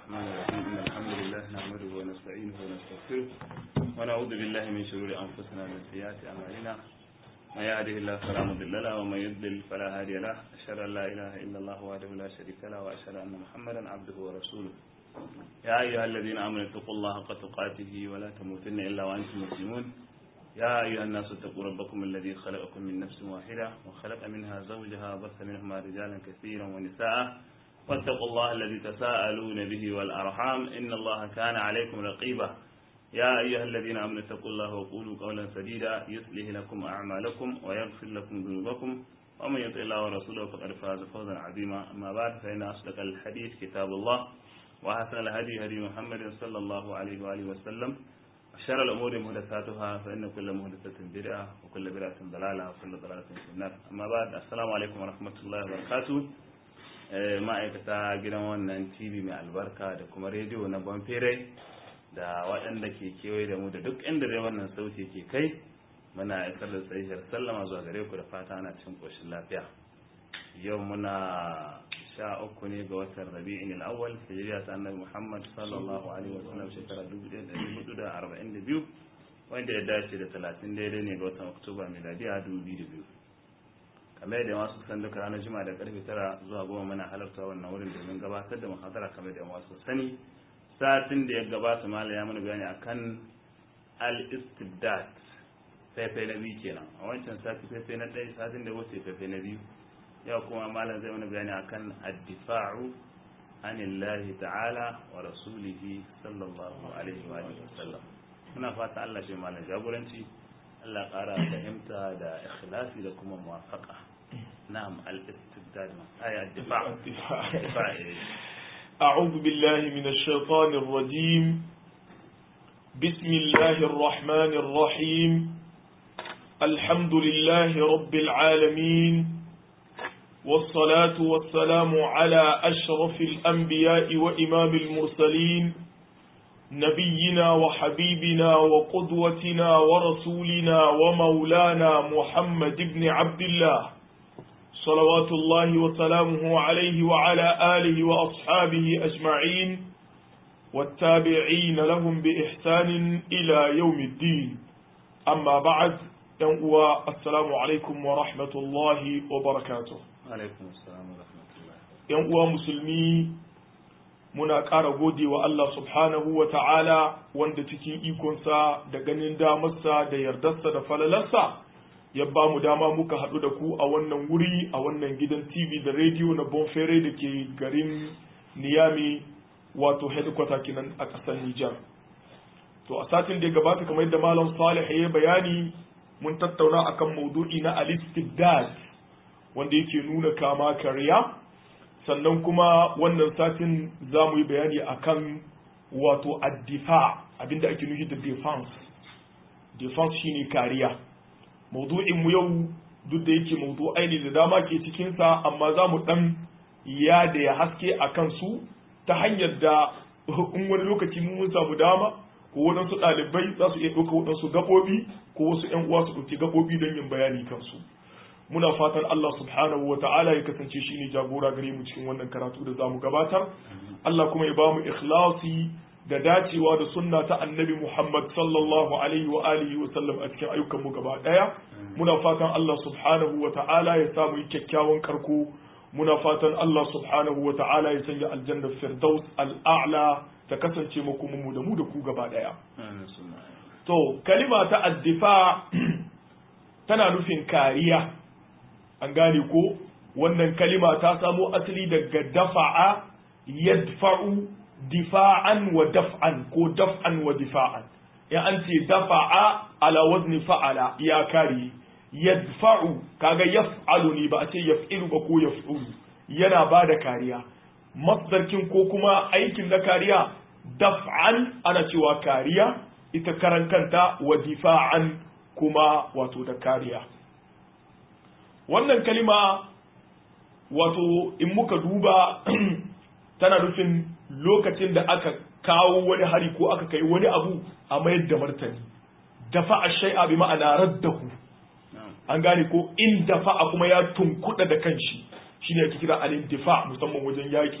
الرحمن الرحيم إن الحمد لله نحمده ونستعينه ونستغفره ونعوذ بالله من شرور أنفسنا ومن سيئات أعمالنا من يهده الله فلا مضل له ومن يضلل فلا هادي له أشهد أن لا إله إلا الله وحده لا شريك له وأشهد أن محمدا عبده ورسوله يا أيها الذين آمنوا اتقوا الله حق تقاته ولا تموتن إلا وأنتم مسلمون يا أيها الناس اتقوا ربكم الذي خلقكم من نفس واحدة وخلق منها زوجها وبث منهما رجالا كثيرا ونساء واتقوا الله الذي تساءلون به والأرحام إن الله كان عليكم رقيبا يا أيها الذين آمنوا اتقوا الله وقولوا قولا سديدا يصلح لكم أعمالكم ويغفر لكم ذنوبكم ومن يطع الله ورسوله فقد فاز فوزا عظيما أما بعد فإن أصدق الحديث كتاب الله وأحسن الهدي هدي محمد صلى الله عليه وآله وسلم وشر الأمور محدثاتها فإن كل محدثة بدعة وكل بدعة ضلالة وكل ضلالة في النار أما بعد السلام عليكم ورحمة الله وبركاته ma'aikata gidan wannan tv mai albarka da kuma rediyo na bonfere da waɗanda ke kewaye da mu da duk inda dai wannan sauti ke kai muna isar da tsayishar sallama zuwa gare ku da fata ana cikin ƙoshin lafiya yau muna sha uku ne ga watan rabi'in al'awwal hijiriya ta annabi muhammad sallallahu alaihi wa sallam shekara 1442 wanda ya dace da 30 daidai ne ga watan oktoba miladiya 2002 kamar da masu san duka ranar juma'a da karfe tara zuwa goma muna halarta wannan wurin domin gabatar da muhadara kamar da masu sani satin da ya gabata mala ya mana bayani akan al-istibdat faifai na biyu kenan a wancan sati faifai na ɗaya satin da wuce faifai na biyu yau kuma malam zai mana bayani akan addifa'u anillahi ta'ala wa rasulihi sallallahu alaihi wa sallam muna fata Allah shi malam jagoranci Allah ƙara fahimta da ikhlasi da kuma muwafaqa na'am al-istibdad ay ad-difa' أعوذ بالله من الشيطان الرجيم بسم الله الرحمن الرحيم الحمد لله رب العالمين والصلاة والسلام على أشرف الأنبياء وإمام المرسلين نبينا وحبيبنا وقدوتنا ورسولنا ومولانا محمد بن عبد الله صلوات الله وسلامه عليه وعلى آله وأصحابه أجمعين والتابعين لهم بإحسان إلى يوم الدين أما بعد ينقوى السلام عليكم ورحمة الله وبركاته alaikum assalam wa rahmatullah yan uwa musulmi muna ƙara gode wa Allah subhanahu wa ta'ala wanda cikin ikonsa da ganin damarsa da yardarsa da falalarsa ya ba mu dama muka haɗu da ku a wannan wuri a wannan gidan TV da rediyo na Bonfere da ke garin Niyami wato headquarter kenan a ƙasar Nijar. To a satin da ya gabata kamar yadda Malam Salih ya bayani mun tattauna akan maudu'i na al-istibdad wanda yake nuna kama karya sannan kuma wannan satin za mu yi bayani akan wato addifa abinda ake nufi da defense defense shine kariya maudu'in mu yau duk da yake maudu'ai ne da dama ke cikinsa amma za mu dan ya da ya haske a kansu ta hanyar da in wani lokaci mun samu dama ko waɗansu ɗalibai za su iya ɗauka waɗansu gaɓoɓi ko wasu ‘yan uwa su ɗauki gaɓoɓi don yin bayani kansu muna fatan Allah subhanahu wa ta'ala ya kasance shi ne jagora gare mu cikin wannan karatu da zamu gabatar Allah kuma ya ba mu ikhlasi da dacewa da sunna ta annabi Muhammad sallallahu alaihi wa alihi wa sallam a cikin ayyukan mu gaba daya muna fatan Allah subhanahu wa ta'ala ya samu kyakkyawan karko muna fatan Allah subhanahu wa ta'ala ya sanya aljanna firdaus al'a'la ta kasance mu kuma mu da mu da ku gaba daya to kalima ta addifa tana nufin kariya an gane ko wannan kalima ta samo asali daga dafa'a yadfa'u difa'an wa daf'an ko daf'an wa difa'an ya an ce dafa'a ala wazni fa'ala ya kare yadfa'u kaga yaf'alu ne ba a ce yaf'ilu ba ko yaf'ulu yana ba da kariya masdarkin ko kuma aikin na kariya daf'an ana cewa kariya ita karan kanta wa difa'an kuma wato da kariya wannan kalima wato in muka duba tana nufin lokacin da aka kawo wani hari ko aka kai wani abu a mayar da martani dafa a shai'a bi ma'ana raddahu an gane ko in dafa kuma ya tunkuɗa da kanshi shine ake kira al-intifa musamman wajen yaƙi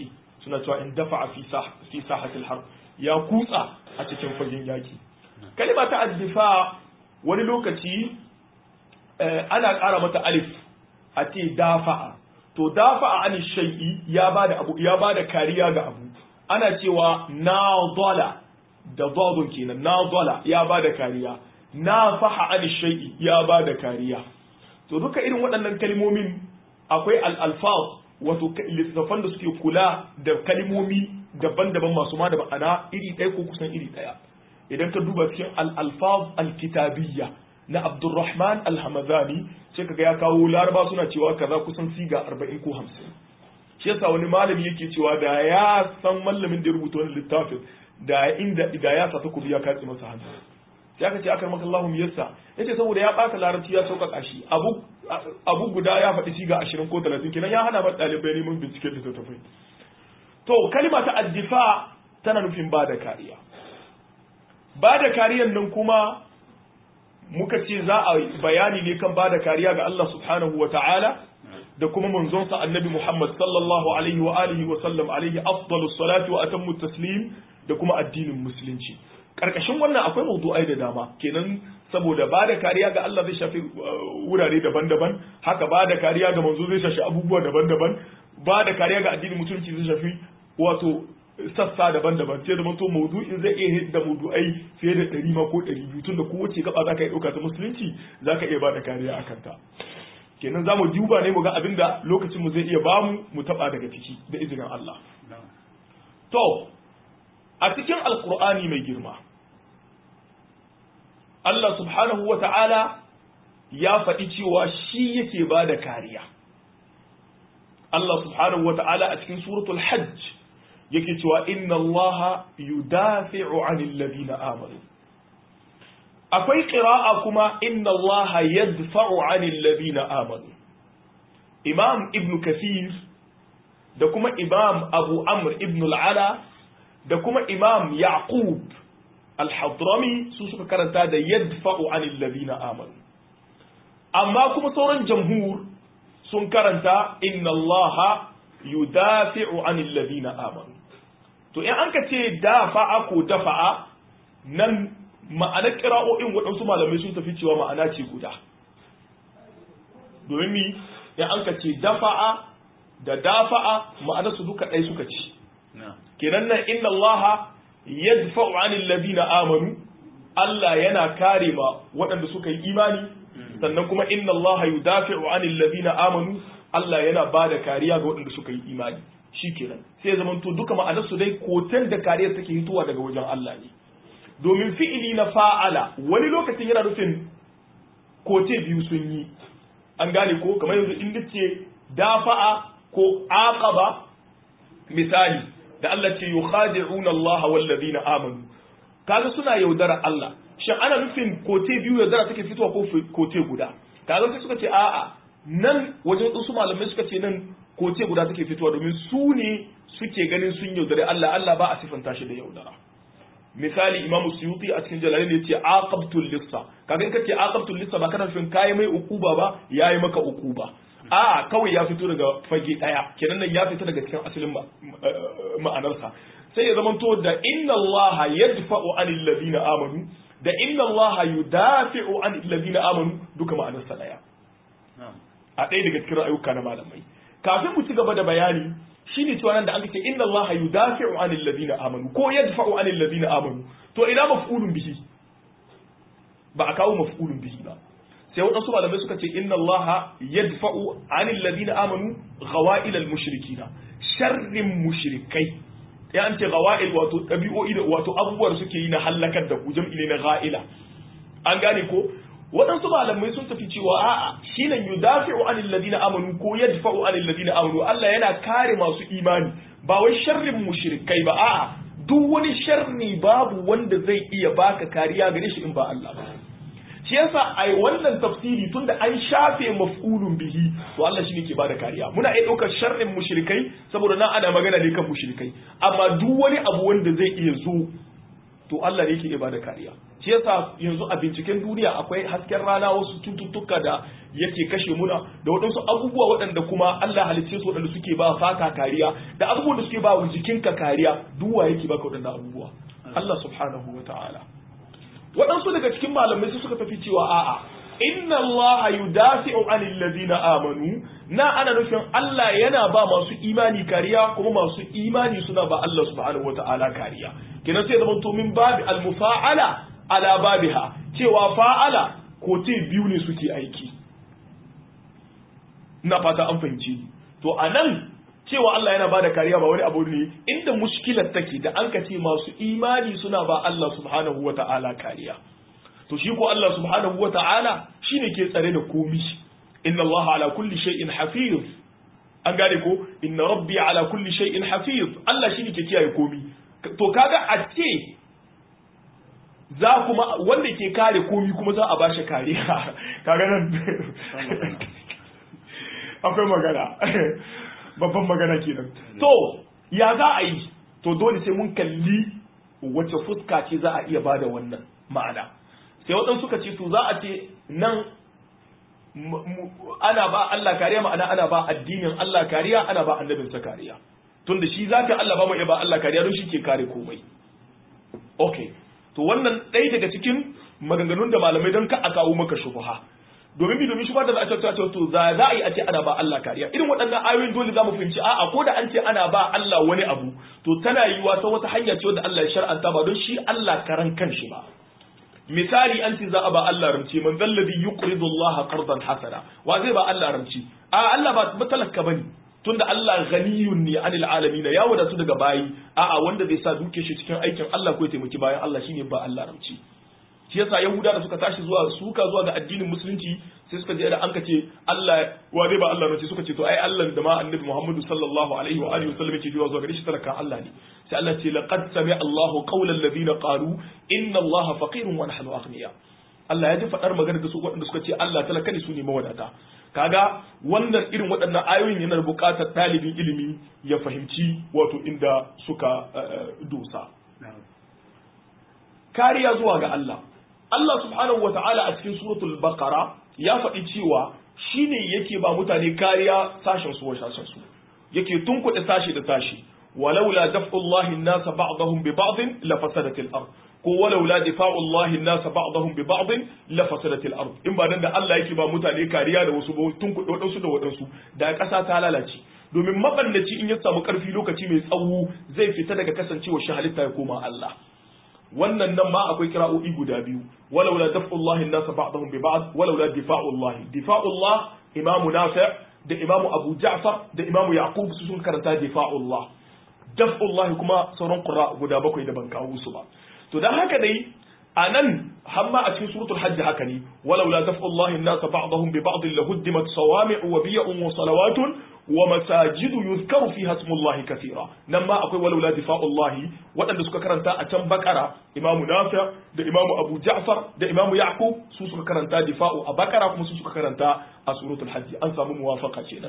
suna cewa in dafa fi fi sahatil harb ya kutsa a cikin fagen yaki kalima ta addifa wani lokaci ana ƙara mata alif a ce dafa'a to dafa'a an shay'i ya bada abu ya bada kariya ga abu ana cewa nadala da dadun kenan nadala ya bada kariya nafaha an shay'i ya bada kariya to duka irin waɗannan kalmomin akwai al-alfaz wato littattafan da suke kula da kalmomi daban-daban masu ma da ma'ana iri ɗaya ko kusan iri ɗaya idan ka duba cikin al-alfaz al-kitabiyya na Abdulrahman al-Hamadani sai kaga ya kawo laraba suna cewa kaza kusan siga 40 ko 50 shi yasa wani malami yake cewa da ya san mallamin da ya rubuta wani littafin da inda da ya sa takobi ya katse masa hannu sai aka ce akar maka Allahu yassa yace saboda ya baka larabci ya sauƙaƙa shi abu abu guda ya faɗi siga 20 ko 30 kenan ya hana ba ɗalibai neman binciken littattafai to kalima ta addifa tana nufin ba da kariya ba da kariyan nan kuma muka ce za a bayani ne kan bada kariya ga Allah subhanahu wa ta'ala da kuma manzonsa annabi Muhammad sallallahu alaihi wa alihi wa sallam alaihi afdalus salatu wa atammu taslim da kuma addinin musulunci karkashin wannan akwai mawdu'ai da dama kenan saboda bada kariya ga Allah zai shafi wurare daban-daban haka bada kariya ga manzo zai shafi abubuwa daban-daban bada kariya ga addinin musulunci zai shafi wato sassa daban-daban sai da manto maudu'in zai iya hidda maudu'ai fiye da ɗari ma ko ɗari biyu tunda kowace gaba za ka iya ɗauka ta musulunci za ka iya bada kariya a kanta kenan za mu duba ne mu ga abin da lokacin mu zai iya bamu mu taɓa daga ciki da izinin Allah to a cikin alkur'ani mai girma Allah subhanahu wa ta'ala ya faɗi cewa shi yake ba da kariya Allah subhanahu wa ta'ala a cikin suratul hajj yake cewa inna Allah yudafi'u 'anil ladina amanu akwai qira'a kuma inna Allah yadfa'u 'anil ladina amanu Imam Ibn Kathir da kuma Imam Abu Amr Ibn al-Ala da kuma Imam Yaqub al-Hadrami su suka karanta da yadfa'u 'anil ladina amanu amma kuma sauran jamhur sun karanta inna Allah yudafi'u 'anil ladina amanu to in an ka ce dafa'a ko dafa'a nan ma'anar kira'o'in waɗansu malamai sun tafi cewa ma'ana ce guda domin mi in an ka ce dafa'a da dafa'a ma'ana su duka ɗaya suka ci kenan nan inna Allah yadfa'u 'anil ladina amanu Allah yana kare ma waɗanda suka yi imani sannan kuma inna Allah yudafi'u 'anil ladina amanu Allah yana ba da kariya ga waɗanda suka yi imani shi kenan sai ya zamanto duka ma'anarsu dai kotan da kariyar take hitowa daga wajen Allah ne domin fi'ili na fa'ala wani lokacin yana nufin kote biyu sun yi an gane ko kamar yanzu in ce dafa'a ko aqaba misali da Allah ce yukhadi'una Allah wal ladina amanu kaga suna yaudara Allah shin ana nufin kote biyu yaudara take fitowa ko kote guda kaga sai suka ce a'a nan wajen wasu malamai suka ce nan koce guda take fitowa domin su ne suke ganin sun yaudare Allah Allah ba a sifanta shi da yaudara misali Imam Suyuti a cikin Jalalin ya ce aqabtul lissa kaga in kace aqabtul lissa ba kana nufin kai mai ukuba ba yayi maka ukuba a kawai ya fito daga fage daya kenan nan ya fita daga cikin asalin ma'anarsa sai ya zamanto da inna Allah yadfa'u 'anil ladina amanu da inna Allah yudafi'u 'anil ladina amanu duka ma'anarsa daya a ɗaya daga cikin ra'ayuka na malamai kafin mu ci gaba da bayani shine cewa nan da aka ce inna Allah yudafi'u 'anil ladina amanu ko yadfa'u 'anil ladina amanu to ina maf'ulun bihi ba a kawo maf'ulun bihi ba sai waɗansu malamai suka ce inna Allah yadfa'u 'anil ladina amanu ghawa'il al mushrikina sharrin mushrikai ya an ce ghawa'il wato ɗabi'o'i da wato abubuwar suke yi na halakar da ku jam'i na gha'ila an gane ko waɗansu malamai sun tafi cewa a'a shine yudafi'u anil ladina amanu ko yadfa'u anil ladina amanu Allah yana kare masu imani ba wai sharrin mushrikai ba a'a duk wani sharri babu wanda zai iya baka kariya gare shi in ba Allah ba shi yasa ai wannan tafsiri tunda an shafe maf'ulun bihi to Allah shine ke bada kariya muna iya ɗaukar sharrin mushrikai saboda nan ana magana ne kan mushrikai amma duk wani abu wanda zai iya zo to Allah ne yake iya bada kariya shi yasa yanzu a binciken duniya akwai hasken rana wasu cututtuka da yake kashe muna da waɗansu abubuwa waɗanda kuma Allah halicce su waɗanda suke ba fata kariya da abubuwan da suke ba wa jikinka kariya duwa yake baka waɗannan abubuwa Allah subhanahu wa ta'ala waɗansu daga cikin malamai su suka tafi cewa a'a inna Allah yudafi'u 'anil ladina amanu na ana nufin Allah yana ba masu imani kariya kuma masu imani suna ba Allah subhanahu wa ta'ala kariya kenan sai zama to min babi al-mufa'ala ala babiha cewa fa'ala ko te biyu ne suke aiki ina fata an fahimci to anan cewa Allah yana bada kariya ba wani abu ne inda mushkilar take da an ce masu imani suna ba Allah subhanahu wa ta'ala kariya to shi ko Allah subhanahu wa ta'ala shine ke tsare da komi inna Allah ala kulli shay'in hafiz an gane ko inna rabbi ala kulli shay'in hafiz Allah shine ke kiyaye komi to kaga a ce za kuma wanda ke kare komi kuma za a bashi kariya kaga nan akwai magana babban magana kenan to ya za a yi to dole sai mun kalli wace fuska ce za a iya bada wannan ma'ana sai waɗansu suka ce to za a ce nan ana ba Allah kariya ma'ana ana ba addinin Allah kariya ana ba annabinsa kariya tunda shi zaka Allah ba mu iya ba Allah kariya don shi ke kare komai okay to wannan ɗaya daga cikin maganganun da malamai don ka a kawo maka shubha domin bi domin shubha da za a ce to za za a yi a ce ana ba Allah kariya irin waɗannan ayoyin dole za mu fahimci a'a ko da an ce ana ba Allah wani abu to tana yiwuwa ta wata hanya ce wadda Allah ya shar'anta ba don shi Allah karan kanshi ba misali an ce za a ba Allah ramci man zalladhi yuqridu Allah qardan hasana wa zai ba Allah ramci a Allah ba talaka bane tunda Allah ghaniyun ne anil alamin ya wadatu daga bayi a'a wanda zai sa duke shi cikin aikin Allah ko ya taimaki bayan Allah shine ba Allah ramci shi yasa yahuda da suka tashi zuwa suka zuwa ga addinin musulunci sai suka je da an kace Allah wa zai ba Allah ramci suka ce to ai Allah da ma annabi Muhammadu sallallahu alaihi wa alihi wasallam yake zuwa gare shi talakan Allah ne sai Allah ce laqad sami'a Allahu qawla alladhina qalu inna Allaha faqirun wa nahnu aghniya Allah ya ji faɗar magana da su waɗanda suka ce Allah talaka ne su ne mawadata kaga wannan irin waɗannan ayoyin yana buƙatar ɗalibin ilimi ya fahimci wato inda suka dosa kariya zuwa ga Allah Allah subhanahu wa ta'ala a cikin suratul baqara ya faɗi cewa shine yake ba mutane kariya sashen su wa sashen su yake tunkuɗe sashi da sashi walaula daf'ullahi an-nasa ba'dahum bi ba'd la fasadatil ard ko walaula difa'ullahi an-nasa ba'dahum bi ba'd la fasadatil ard in ba dan da Allah yake ba mutane kariya da wasu tunkuɗe wadansu da wadansu da ƙasa ta lalace domin mabannaci in ya samu ƙarfi lokaci mai tsawo zai fita daga kasancewa shi halitta ya koma Allah wannan nan ma akwai kira'o'i guda biyu walaula daf'ullahi an-nasa ba'dahum bi ba'd walaula difa'ullahi difa'ullah imamu nafi' da imamu abu ja'far da imamu yaqub su sun karanta difa'ullah daf'ullahi kuma sauran qurra guda bakwai da ban kawo su ba to dan haka dai anan hamma a cikin suratul hajj haka ne walaula daf'ullahi an-nasa ba'dahum bi ba'd lahuddimat sawami'u wa biya'un wa salawatun wa masajidu yuzkaru fiha ismullahi kathira nan ma akwai walaula difa'ullahi waɗanda suka karanta a can bakara imamu nafi da imamu abu ja'far da imamu yaqub su suka karanta difa'u a bakara kuma su suka karanta a suratul hajj an samu muwafaqa kenan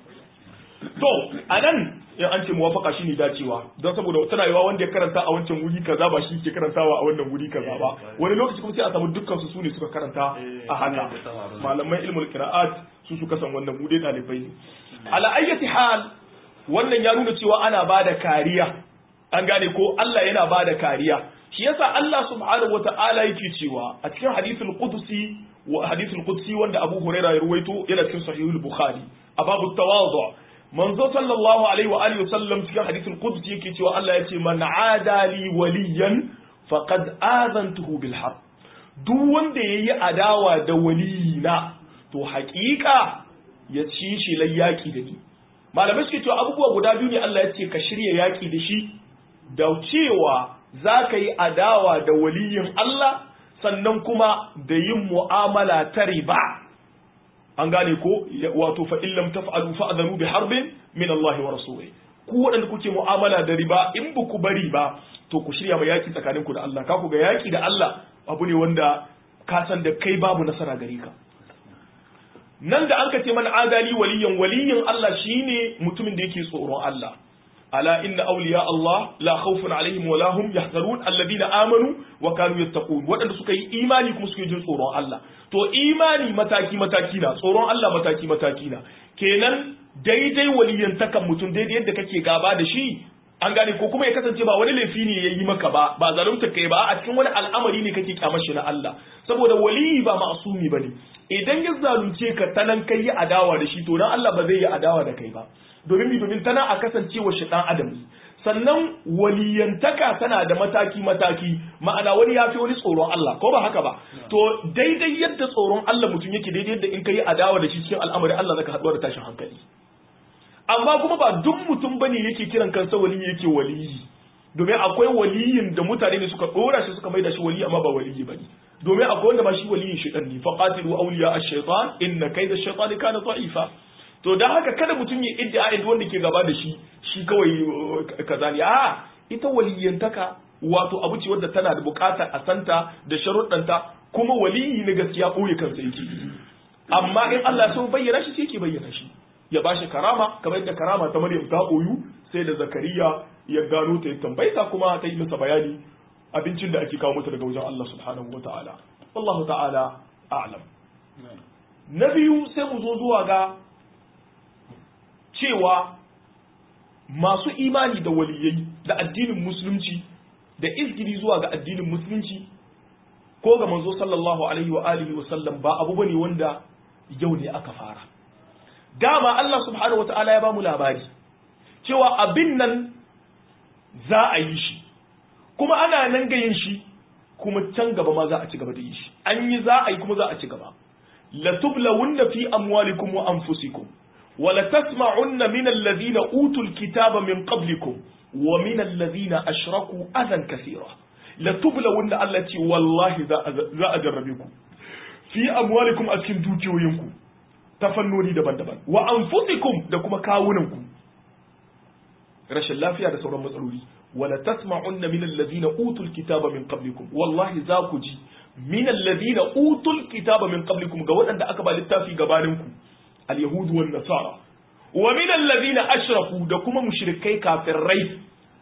to anan in an ce muwafaqa shine dacewa don saboda tana yawa wanda ya karanta a wancan wuri kaza ba shi ke karantawa a wannan wuri kaza ba wani lokaci kuma sai a samu dukkan su sune suka karanta a haka malaman ilmul qira'at su suka san wannan mu dai dalibai ne ala ayyati hal wannan ya nuna cewa ana bada kariya an gane ko Allah yana bada kariya shi yasa Allah subhanahu wata'ala yake cewa a cikin hadithul qudsi wa hadithul qudsi wanda Abu Hurairah ya ruwaito yana cikin sahihul Bukhari a babu tawadhu manzo sallallahu alaihi wa alihi wasallam cikin hadithul qudsi yake cewa Allah yace man adali waliyan faqad azantuhu bil harb duk wanda yayi adawa da waliyina to haƙiƙa ya ci shi lai yaƙi da ni malamai suke cewa abubuwa guda biyu ne Allah ya ce ka shirya yaƙi da shi da cewa za ka yi adawa da waliyin Allah sannan kuma da yin mu'amala ta riba an gane ko wato fa in lam taf'alu fa'dhanu bi harbin min Allah wa rasulih ku waɗanda kuke mu'amala da riba in ba ku bari ba to ku shirya ma yaƙi tsakaninku da Allah ka ku ga yaƙi da Allah abu ne wanda ka san da kai babu nasara gare ka nan da an ka ce mana adali waliyan waliyin Allah shine mutumin da yake tsoron Allah ala inna awliya Allah la khawfun alaihim wa lahum yahzarun alladhina amanu wa kanu yattaqun waɗanda suka yi imani kuma suke jin tsoron Allah to imani mataki mataki na tsoron Allah mataki mataki na kenan daidai waliyantakan mutum daidai yadda kake gaba da shi an gane ko kuma ya kasance ba wani laifi ne ya yi maka ba ba zalunta kai ba a cikin wani al'amari ne kake kyamar shi na Allah saboda waliyi ba ma'asumi bane idan ya zalunce ka tanan kai yi adawa da shi to dan Allah ba zai yi adawa da kai ba domin mi domin tana a kasancewa shi dan adam sannan waliyantaka tana da mataki mataki ma'ana wani ya fi wani tsoron Allah ko ba haka ba to daidai yadda tsoron Allah mutum yake daidai yadda in kai adawa da shi cikin al'amari Allah zaka haɗuwa da tashin hankali amma kuma ba duk mutum bane yake kiran kansa waliyi yake waliyi domin akwai waliyin da mutane ne suka dora shi suka maida shi waliyi amma ba waliyi bane domin akwai wanda ba shi waliyin shaitan ne faqatilu awliya ash-shaytan inna kayda ash-shaytani kana da'ifa to dan haka kada mutum ya iddia inda wanda ke gaba da shi shi kawai kaza ne a ita waliyantaka wato abu ce wadda tana da bukatar a santa da sharuɗanta kuma waliyi na gaskiya ɓoye kansa yake amma in Allah ya so bayyana shi sai ke bayyana shi ya ba shi karama kamar yadda karama ta Maryam ta koyu sai da Zakariya ya gano ta ya tambaita kuma ta yi masa bayani abincin da ake kawo mata daga wajen Allah subhanahu wa ta'ala wallahu ta'ala a'lam na biyu sai mu zo zuwa ga cewa masu imani da waliyai da addinin musulunci da izgiri zuwa ga addinin musulunci ko ga manzo sallallahu alaihi wa alihi wa sallam ba abu bane wanda yau ne aka fara dama Allah subhanahu wa ta'ala ya ba mu labari cewa abin nan za a yi shi kuma ana nan gayin shi kuma can gaba ma za a ci gaba da yi shi an yi za a yi kuma za a ci gaba la tublawunna fi amwalikum wa anfusikum wa la tasma'unna min alladhina utul kitaba min qablikum wa min alladhina ashraku adan kaseera la tublawunna Allah ce wallahi za a jarrabe ku fi amwalikum a cikin dukiyoyinku ta fannoni daban-daban wa anfusikum da kuma kawunanku rashin lafiya da sauran matsaloli wala tasma'unna min allazina utul kitaba min qablikum wallahi za ku ji min allazina utul kitaba min qablikum ga waɗanda aka ba littafi gabaninku al-yahud wan nasara wa min allazina ashraku da kuma mushrikai kafirai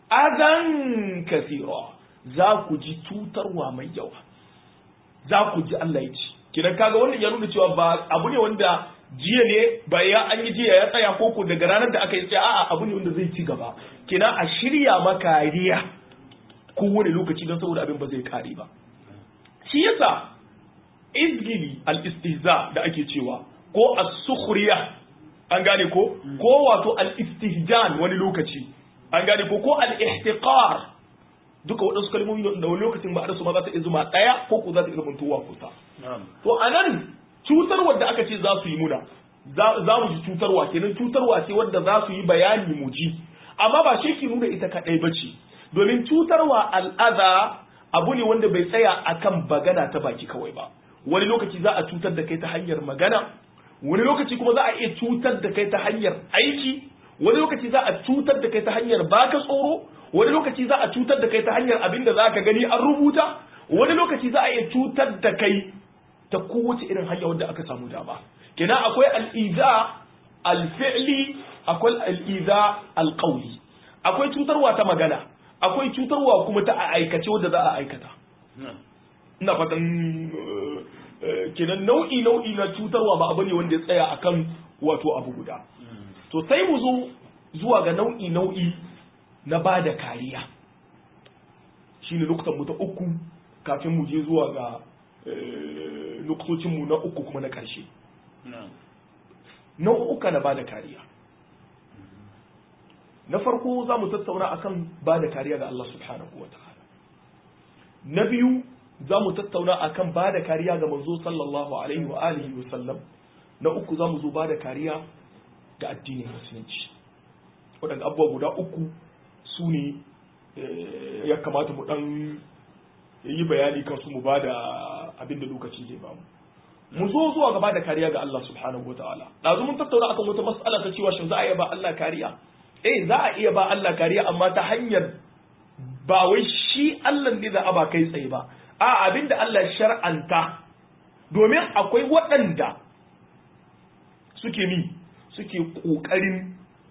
adan kathira za ku ji tutarwa mai yawa za ku ji Allah ya ci kidan kaga wannan ya nuna cewa ba abu ne wanda jiya ne ba ya an yi jiya ya tsaya koko daga ranar da aka yi tsaya a'a abu ne wanda zai ci gaba kina a shirya makariya kowane lokaci don saboda abin ba zai kare ba shi yasa izgili al-istihza da ake cewa ko as-sukhriya an gane ko ko wato al-istihjan wani lokaci an gane ko ko al-ihtiqar duka waɗansu kalmomi da wani lokacin ba a su ma za ta iya zuma ɗaya ko ko za ta iya zamantowa kusa to a nan cutarwar da aka ce za su yi muna za mu ji cutarwa kenan cutarwa ce wadda za su yi bayani mu ji amma ba shi ke nuna ita kaɗai ba ce domin cutarwa al'ada abu ne wanda bai tsaya akan bagana ta baki kawai ba wani lokaci za a cutar da kai ta hanyar magana wani lokaci kuma za a iya cutar da kai ta hanyar aiki wani lokaci za a cutar da kai ta hanyar baka tsoro wani lokaci za a cutar da kai ta hanyar abin da za ka gani an rubuta wani lokaci za a iya cutar da kai ta kowace irin hanya wanda aka samu dama kenan akwai al'iza alfi'li akwai al'iza alƙauli akwai cutarwa ta magana akwai cutarwa kuma ta a aikace wadda za a aikata ina fatan kenan nau'i nau'i na cutarwa ba abu ne wanda ya tsaya akan wato abu guda to sai mu zo zuwa ga nau'i nau'i na ba da kariya shine lokutan mu ta uku kafin mu je zuwa ga nuktocinmu na uku kuma na ƙarshe nau'uka na ba da kariya na farko za mu tattauna akan ba da kariya ga Allah subhanahu wa ta'ala na biyu za mu tattauna akan ba da kariya ga manzo sallallahu alaihi wa alihi wa sallam na uku za mu zo ba da kariya ga addinin musulunci waɗanda abubuwa guda uku su ne ya kamata mu ɗan yi bayani kansu mu ba da abin da lokaci zai bamu mu zo zuwa gaba da kariya ga Allah subhanahu wa ta'ala ɗazu mun tattauna akan wata mas'ala ta cewa shin za a iya ba Allah kariya eh za a iya ba Allah kariya amma ta hanyar ba wai shi Allah ne da aba kai tsaye ba a abin da Allah shar'anta domin akwai waɗanda suke mi suke ƙoƙarin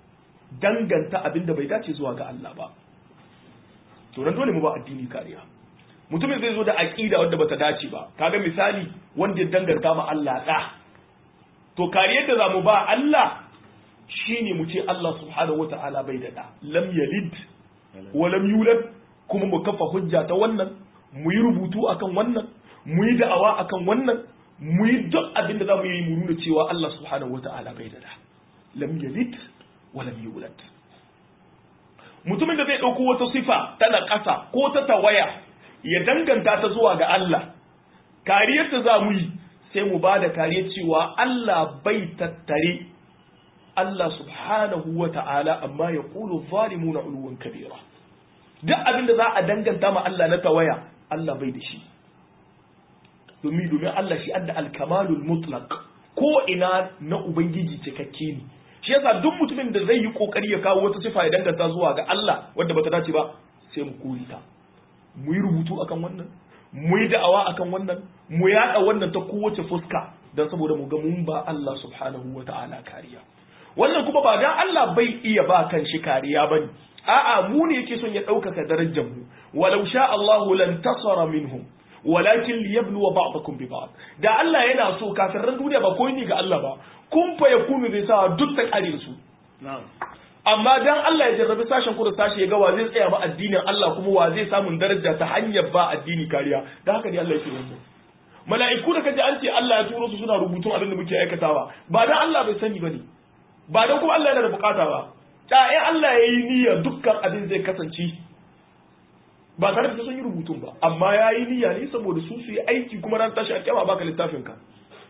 danganta abin da bai dace zuwa ga Allah ba to nan dole mu ba addini kariya mutumin zai zo da aqida wanda bata dace ba kaga misali wanda ya danganta ma Allah da to kariyar da zamu ba Allah shine mu ce Allah subhanahu wataala bai da da lam yalid wa lam yulad kuma mu kafa hujja ta wannan mu yi rubutu akan wannan mu yi da'awa akan wannan mu yi duk abin da zamu yi mu nuna cewa Allah subhanahu wataala bai da da lam yalid wa lam yulad mutumin da zai ɗauko wata sifa tana ƙasa ko ta tawaya ya danganta ta zuwa ga Allah kariyar ta za mu yi sai mu ba da kariyar cewa Allah bai tattare Allah subhanahu wa ta'ala amma ya ƙulu zalimu na uluwan kabira duk abin da za a danganta ma Allah na tawaya Allah bai da shi domin domin Allah shi adda alkamalul mutlaq ko ina na ubangiji cikakke ne shi yasa duk mutumin da zai yi kokari ya kawo wata sifa ya danganta zuwa ga Allah wanda bata dace ba sai mu kore ta mu yi rubutu akan wannan mu yi da'awa akan wannan mu yada wannan ta kowace fuska dan saboda mu ga mun ba Allah subhanahu wata'ala kariya wannan kuma ba dan Allah bai iya ba kan shi kariya bane a'a mu ne yake son ya ɗaukaka darajar mu walau sha Allahu lan tasara minhum walakin liyabluwa ba'dakum bi ba'd da Allah yana so kafirin duniya ba koyi ne ga Allah ba kun fa yakunu zai sa duk ta kare su amma dan Allah ya jarrabi sashen ku da sashi ya ga wa zai tsaya ba addinin Allah kuma wa zai samu daraja ta hanyar ba addini kariya da haka ne Allah yake wannan mala'iku da kaji an ce Allah ya turo su suna rubutun abin da muke aikatawa ba dan Allah bai sani bane ba dan kuma Allah yana da bukata ba da in Allah ya yi niyyar dukkan abin zai kasance ba tare da sun yi rubutun ba amma ya yi niyya ne saboda su su yi aiki kuma ran tashi a kyama baka littafin ka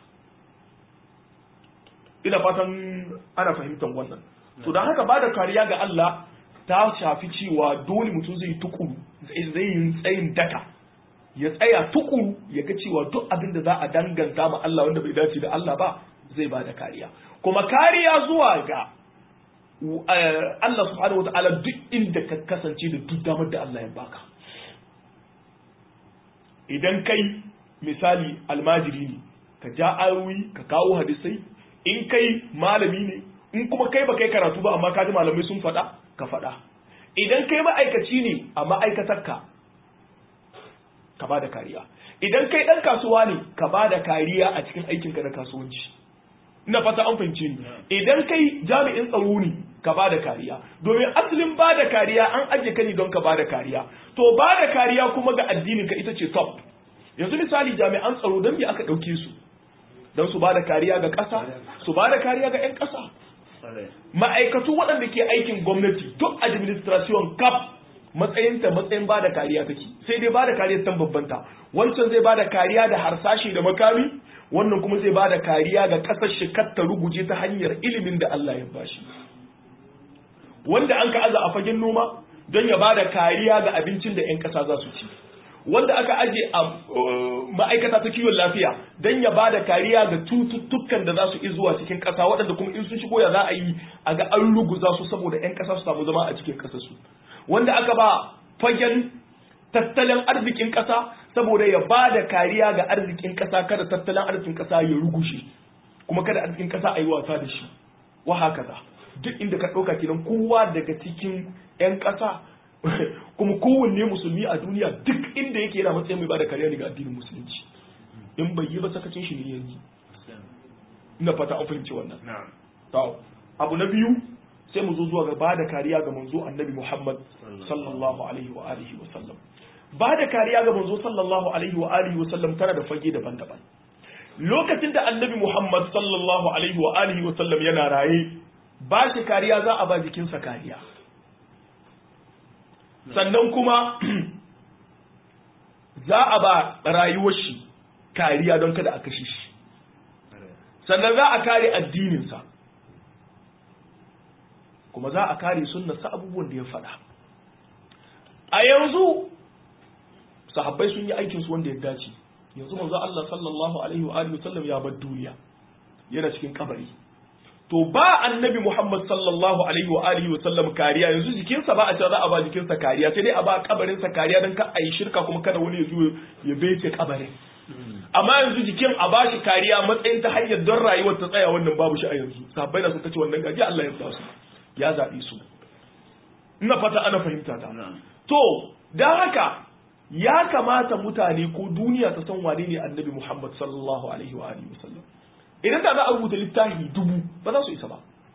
ina fatan ana fahimtar wannan to don haka bada kariya ga Allah ta shafi cewa dole mutum zai tukuru zai yi tsayin daka ya tsaya tukuru ya ga cewa duk abin da za a danganta ma Allah wanda bai dace da Allah ba zai bada kariya kuma kariya zuwa ga Allah subhanahu wa ta'ala duk inda ka kasance da duk damar da Allah ya baka idan kai misali almajiri ne ka ja ayoyi ka kawo hadisai in kai malami ne in kuma kai ba kai karatu ba amma ka ji malamai sun faɗa ka faɗa idan kai ma'aikaci ne a ma'aikatarka ka ba da kariya idan kai ɗan kasuwa ne ka ba da kariya a cikin aikinka na kasuwanci ina fata an fahimce ni idan kai jami'in tsaro ne ka ba da kariya domin asalin ba da kariya an ajiye ka ne don ka ba da kariya to ba da kariya kuma ga addinin ka ita ce top yanzu misali jami'an tsaro don me aka ɗauke su don su ba da kariya ga ƙasa su ba da kariya ga 'yan ƙasa ma'aikatu waɗanda ke aikin gwamnati duk administration cap matsayinta matsayin ba da kariya take sai dai ba da kariya tan babbanta wancan zai ba da kariya da harsashi da makami wannan kuma zai ba da kariya ga ƙasar shi ta ruguje ta hanyar ilimin da Allah ya bashi wanda an ka aza a fagen noma don ya ba da kariya ga abincin da 'yan ƙasa za su ci wanda aka aje a ma'aikata ta kiwon lafiya don ya ba da kariya ga cututtukan da za su zuwa cikin ƙasa waɗanda kuma in sun shigo ya za a yi a ga an ruguza su saboda 'yan ƙasa su samu zama a cikin ƙasarsu wanda aka ba fagen tattalin arzikin ƙasa saboda ya ba da kariya ga arzikin ƙasa kada tattalin arzikin ƙasa ya rugushe kuma kada arzikin ƙasa a yi wasa da shi wa haka za duk inda ka ɗauka kenan kowa daga cikin 'yan ƙasa kuma kowanne musulmi a duniya duk inda yake yana matsayin mai bada kariya ne ga addinin musulunci in bai yi ba sakacin shi ne yanzu ina fata an fahimci wannan to abu na biyu sai mu zo zuwa ga bada kariya ga manzo annabi Muhammad sallallahu alaihi wa alihi wa sallam bada kariya ga manzo sallallahu alaihi wa alihi wa sallam tana da fage daban-daban lokacin da annabi Muhammad sallallahu alaihi wa alihi wa sallam yana raye ba shi kariya za a ba jikinsa kariya sannan kuma za a ba rayuwar shi kariya don kada a kashe shi sannan za a kare addininsa kuma za a kare sunnarsa abubuwan da ya faɗa a yanzu sahabbai sun yi aikinsu wanda ya dace yanzu manzo Allah sallallahu alaihi wa alihi wasallam ya bar duniya yana cikin kabari to ba annabi Muhammad sallallahu alaihi wa alihi wa sallam kariya yanzu jikinsa ba a cewa za a ba jikinsa kariya sai dai a ba kabarinsa kariya don ka ayi shirka kuma kada wani ya zo ya bece kabarin amma yanzu jikin a bashi kariya matsayin ta hanyar don rayuwar ta tsaya wannan babu shi a yanzu sahabbai na sun kace wannan gaji Allah ya basu ya zaɓe su ina fata ana fahimta ta to don haka ya kamata mutane ko duniya ta san wane ne annabi Muhammad sallallahu alaihi wa alihi wasallam idan da za a rubuta littafi dubu ba za su isa ba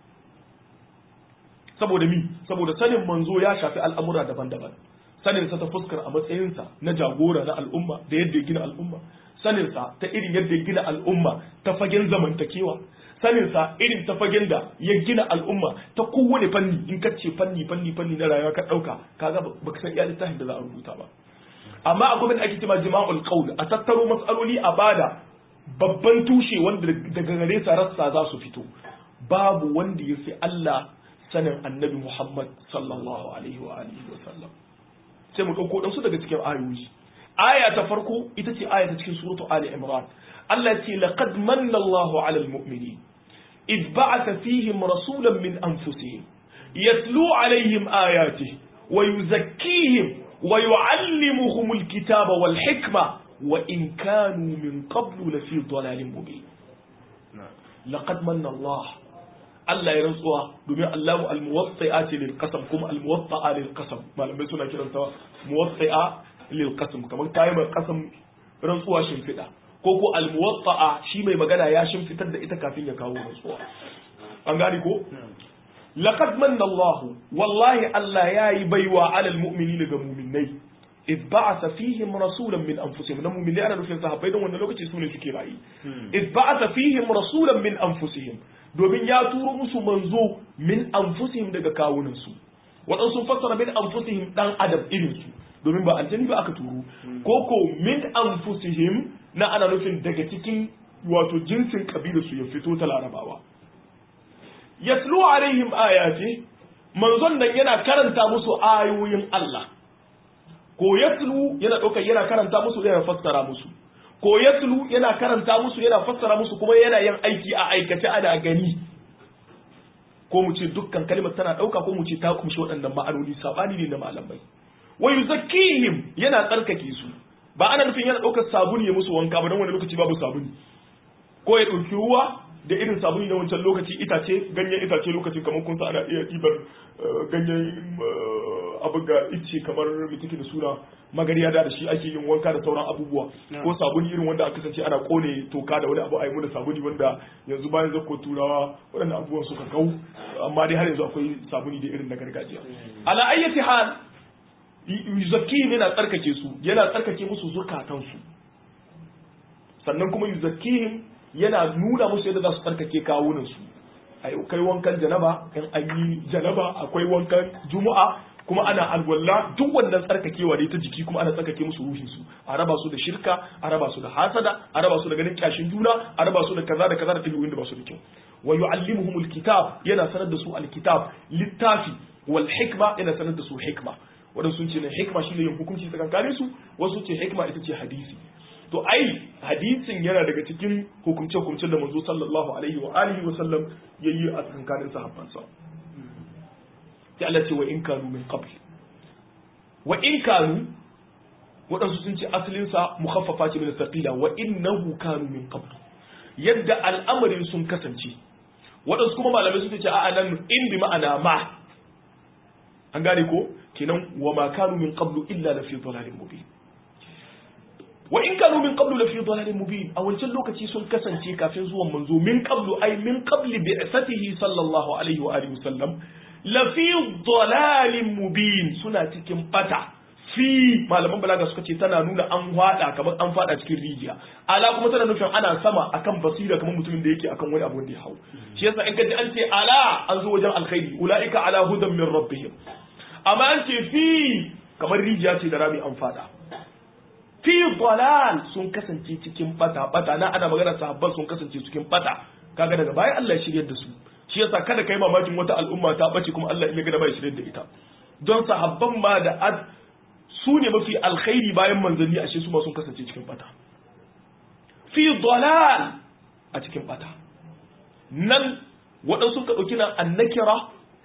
saboda mi saboda sanin manzo ya shafi al'amura daban-daban sanin sa ta fuskar a matsayinsa na jagora na al'umma da yadda ya gina al'umma sanin sa ta irin yadda ya gina al'umma ta fagen zamantakewa sanin sa irin ta fagen da ya gina al'umma ta kowane fanni in ka ce fanni fanni fanni na rayuwa ka dauka kaga baka san iya littafin da za a rubuta ba amma akwai bin ake cewa jima'ul qaul a tattaro matsaloli a bada babban tushe wanda daga gare sa rassa za su fito babu wanda ya fi Allah sanin annabi Muhammad sallallahu alaihi wa alihi wa sallam sai mu dauko dan su daga cikin ayoyi aya ta farko ita ce aya ta cikin suratu ali imran Allah ya ce laqad manna Allahu 'alal mu'minin id ba'atha fihim rasulan min anfusihim yatlu 'alayhim ayatihi wa yuzakkihim wa yu'allimuhum al-kitaba wal hikma wa in kanu min qablu lafi dhalalin mubin laqad manna Allah Allah ya rantsuwa domin Allahu al-muwatti'a ce lil qasam kuma al-muwatta'a lil qasam malamai suna kiranta muwatti'a lil qasam kamar tayi mai qasam rantsuwa shimfida ko ko al-muwatta'a shi mai magana ya shimfitar da ita kafin ya kawo rantsuwa an gani ko laqad manna Allah wallahi Allah yayi baiwa alal mu'minina ga mu'minai إذ بعث فيهم رسولا من أنفسهم نمو من لأنا نفين صحابي دون ونلوك تسوني سكي رأي إذ بعث فيهم رسولا من أنفسهم domin ya turo musu manzo min anfusihim daga kawunansu waɗansu sun fassara min anfusihim ɗan adam irinsu domin ba aljani ba aka turo ko ko min anfusihim na ana nufin daga cikin wato jinsin kabilarsu ya fito ta larabawa yatlu alaihim ayati manzon nan yana karanta musu ayoyin Allah ko yatlu yana ɗaukar yana karanta musu yana fassara musu ko yatlu yana karanta musu yana fassara musu kuma yana yin aiki a aikace ana gani ko mu ce dukkan kalmar tana ɗauka ko mu ce ta kumshi waɗannan ma'anoni sabani ne na malamai wa yuzakkihim yana tsarkake su ba ana nufin yana ɗaukar sabuni ya musu wanka ba don wani lokaci babu sabuni ko ya ɗauki ruwa da irin sabuni na wancan lokaci itace ganyen itace lokacin kamar kun sa ana iya ɗibar ganyen abu ga ice kamar mitiki da suna magariya da shi ake yin wanka da sauran abubuwa ko sabuni irin wanda aka kasance ana kone toka da wani abu a yi da sabuni wanda yanzu bayan zakko turawa waɗannan abubuwan suka kau amma dai har yanzu akwai sabuni da irin na gargajiya ala ayyati hal yuzakkihim yana tsarkake su yana tsarkake musu zukatansu sannan kuma yuzakkihim yana nuna musu yadda za su tsarkake kawunan su kai wankan janaba in an yi janaba akwai wankan juma'a kuma ana alwala duk wannan tsarkakewa ne ta jiki kuma ana tsarkake musu ruhin su a raba su da shirka a raba su da hasada a raba su da ganin kyashin juna a raba su da kaza da kaza da tabi'un da ba su da kyau wa yu'allimuhum alkitab yana sanar da su alkitab littafi wal hikma yana sanar da su hikma wadansu sun ce ne hikma shine yin hukunci tsakankanin su wasu ce hikma ita ce hadisi to ai hadisin yana daga cikin hukumce hukumcen da manzo sallallahu alaihi wa alihi wa sallam yayi a tsakankanin sahabbansa sai Allah ce wa in kanu min qabl wa in kanu waɗansu sun ce asalinsa mukhaffafa ce min thaqila wa innahu kanu min qabl yadda al'amarin sun kasance waɗansu kuma malamai sun ce a'a nan in bi ma'ana ma an gane ko kenan wa ma kanu min qablu illa la fi dhalalin mubin wa in kanu min qablu la fi dhalalin mubin a wancan lokaci sun kasance kafin zuwan manzo min qablu ay min qabli bi'satihi sallallahu alaihi wa alihi wasallam lafi dalalin mubin suna cikin bata fi malaman balaga suka ce tana nuna an hada kamar an fada cikin rijiya ala kuma tana nufin ana sama akan basira kamar mutumin da yake akan wani abu da ya hau shi yasa in kaji an ce ala an zo wajen alkhairi ulaika ala hudan min rabbihim amma an ce fi kamar rijiya ce da rami an fada fi dalal sun kasance cikin bata bata na ana magana sahabban sun kasance cikin bata kaga daga baya Allah ya shiryar da su shi yasa kada kai mamakin wata al'umma ta bace kuma Allah ya ga da bai shirye da ita don sahabban ma da ad su ne mafi alkhairi bayan manzanni ashe su ma sun kasance cikin bata fi dalal a cikin bata nan waɗansu ka ɗauki nan annakira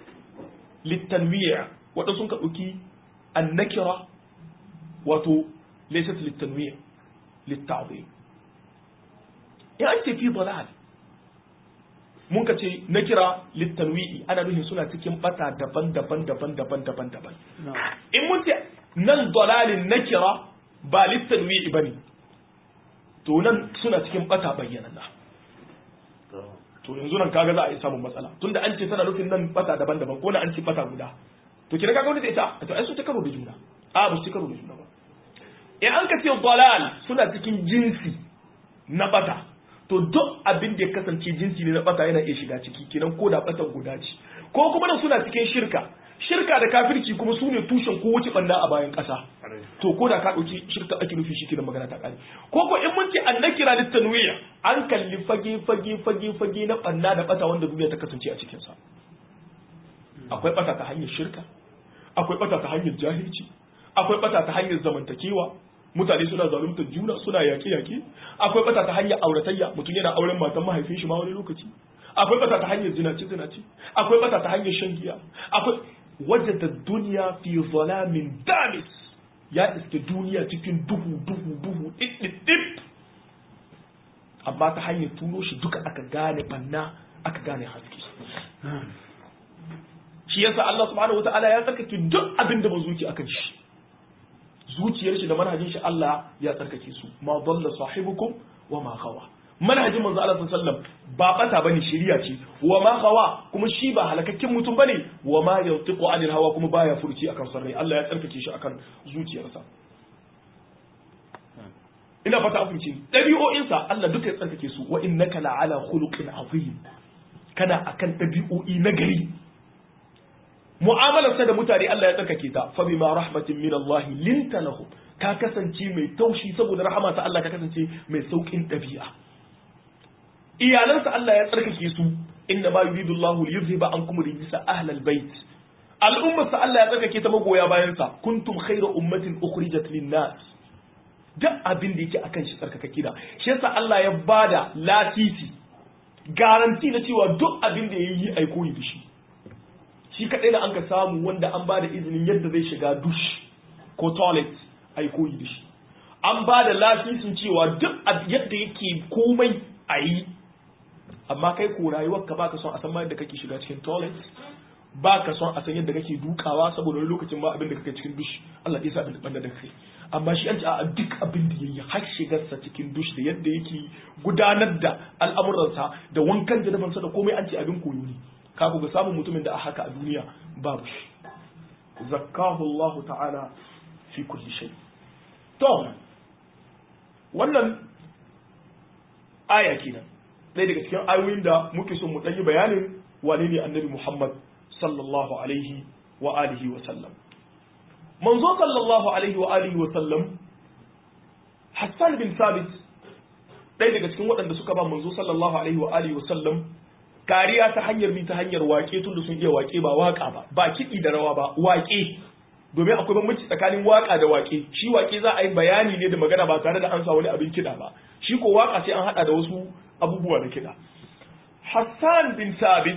littanwiya waɗansu ka ɗauki annakira wato laysat littanwiya litta'zim ya an ce fi dalal mun ka ce na kira littanwi'i ana nufin suna cikin bata daban-daban daban-daban daban-daban in mun ce nan dalalin na kira ba littanwi'i bane to nan suna cikin bata bayyanana to yanzu nan kaga za a yi samun matsala tunda an ce tana nufin nan bata daban-daban ko na an ce bata guda to kina kaga wani da ita to ai su ta karo da juna a ba su ta karo da juna ba in an ka ce dalal suna cikin jinsi na bata to duk abin da ya kasance jinsi ne na bata yana iya shiga ciki kenan ko da batan guda ce ko kuma da suna cikin shirka shirka da kafirci kuma su ne tushen ko wuce banda a bayan ƙasa to ko da ka ɗauki shirka ake nufi shi kenan magana ta ƙare ko ko in mun ce an nakira littanwiya an kalli fage fage fage fage na banda da bata wanda duniya ta kasance a cikin sa akwai bata ta hanyar shirka akwai bata ta hanyar jahilci akwai bata ta hanyar zamantakewa mutane suna zaluntar juna suna yaƙe-yaƙe akwai bata ta hanyar auratayya mutum yana auren matan mahaifin shi ma wani lokaci akwai bata ta hanyar zinace zinace akwai bata ta hanyar shan giya akwai wajada duniya fi zalamin damis ya iske duniya cikin duhu duhu duhu ɗiɗɗiɗɗip amma ta hanyar turo shi duka aka gane banna aka gane haske shi yasa Allah subhanahu wataala ya tsarkake duk abin da ba zuci akan shi zuciyar shi da manhajin shi Allah ya tsarkake su ma dalla sahibukum wa ma khawa manhajin manzo Allah sallallahu alaihi wasallam ba bata bane shiriya ce wa ma khawa kuma shi ba halakakken mutum bane wa ma yantiqu anil hawa kuma baya furci akan sarrai Allah ya tsarkake shi akan zuciyarsa ina fata an fahimci dabi'o'insa Allah duka ya tsarkake su wa innaka la'ala khuluqin azim kana akan dabi'o'i na gari mu'amalarsa da mutane Allah ya tsarkake ta fa bima rahmatin min Allah linta lahum ka kasance mai taushi saboda rahama ta Allah ka kasance mai saukin dabi'a iyalansa Allah ya tsarkake su inna ma yuridu Allah liyuzhiba ankum rijsa ahlal bait al'ummarsa Allah ya tsarkake ta magoya bayan sa kuntum khayra ummatin ukhrijat lin-nas duk abin da yake akan shi tsarkakake da shi yasa Allah ya bada latisi garanti na cewa duk abin da yayi ai koyi da shi shi kaɗai da an ka samu wanda an ba da izinin yadda zai shiga dush ko toilet a yi koyi da shi an ba da lafisin cewa duk yadda yake komai a yi amma kai ko rayuwar ka baka son a san ma yadda kake shiga cikin toilet baka son a san yadda kake dukawa saboda wani lokacin ma abin da kake cikin dush Allah ya sa abin da da kai amma shi an ce a duk abin da yayi har shigarsa cikin dush da yadda yake gudanar da al'amuransa da wankan janabansa da komai an ce abin koyo ne ka ga samun mutumin da a haka a duniya babu shi zakkahu Allah ta'ala fi kulli shay to wannan aya kenan ɗaya daga cikin ayoyin da muke son mu ɗan yi bayanin wane ne annabi Muhammad sallallahu alaihi wa alihi wa sallam manzo sallallahu alaihi wa alihi wa sallam Hassan bin Sabit ɗaya daga cikin waɗanda suka ba manzo sallallahu alaihi wa alihi wa sallam kariya ta hanyar bi ta hanyar wake tun da sun iya wake ba waka ba ba kiɗi da rawa ba wake domin akwai bambanci tsakanin waka da wake shi wake za a yi bayani ne da magana ba tare da an sa wani abin kiɗa ba shi ko waka sai an haɗa da wasu abubuwa da kiɗa Hassan bin Sabit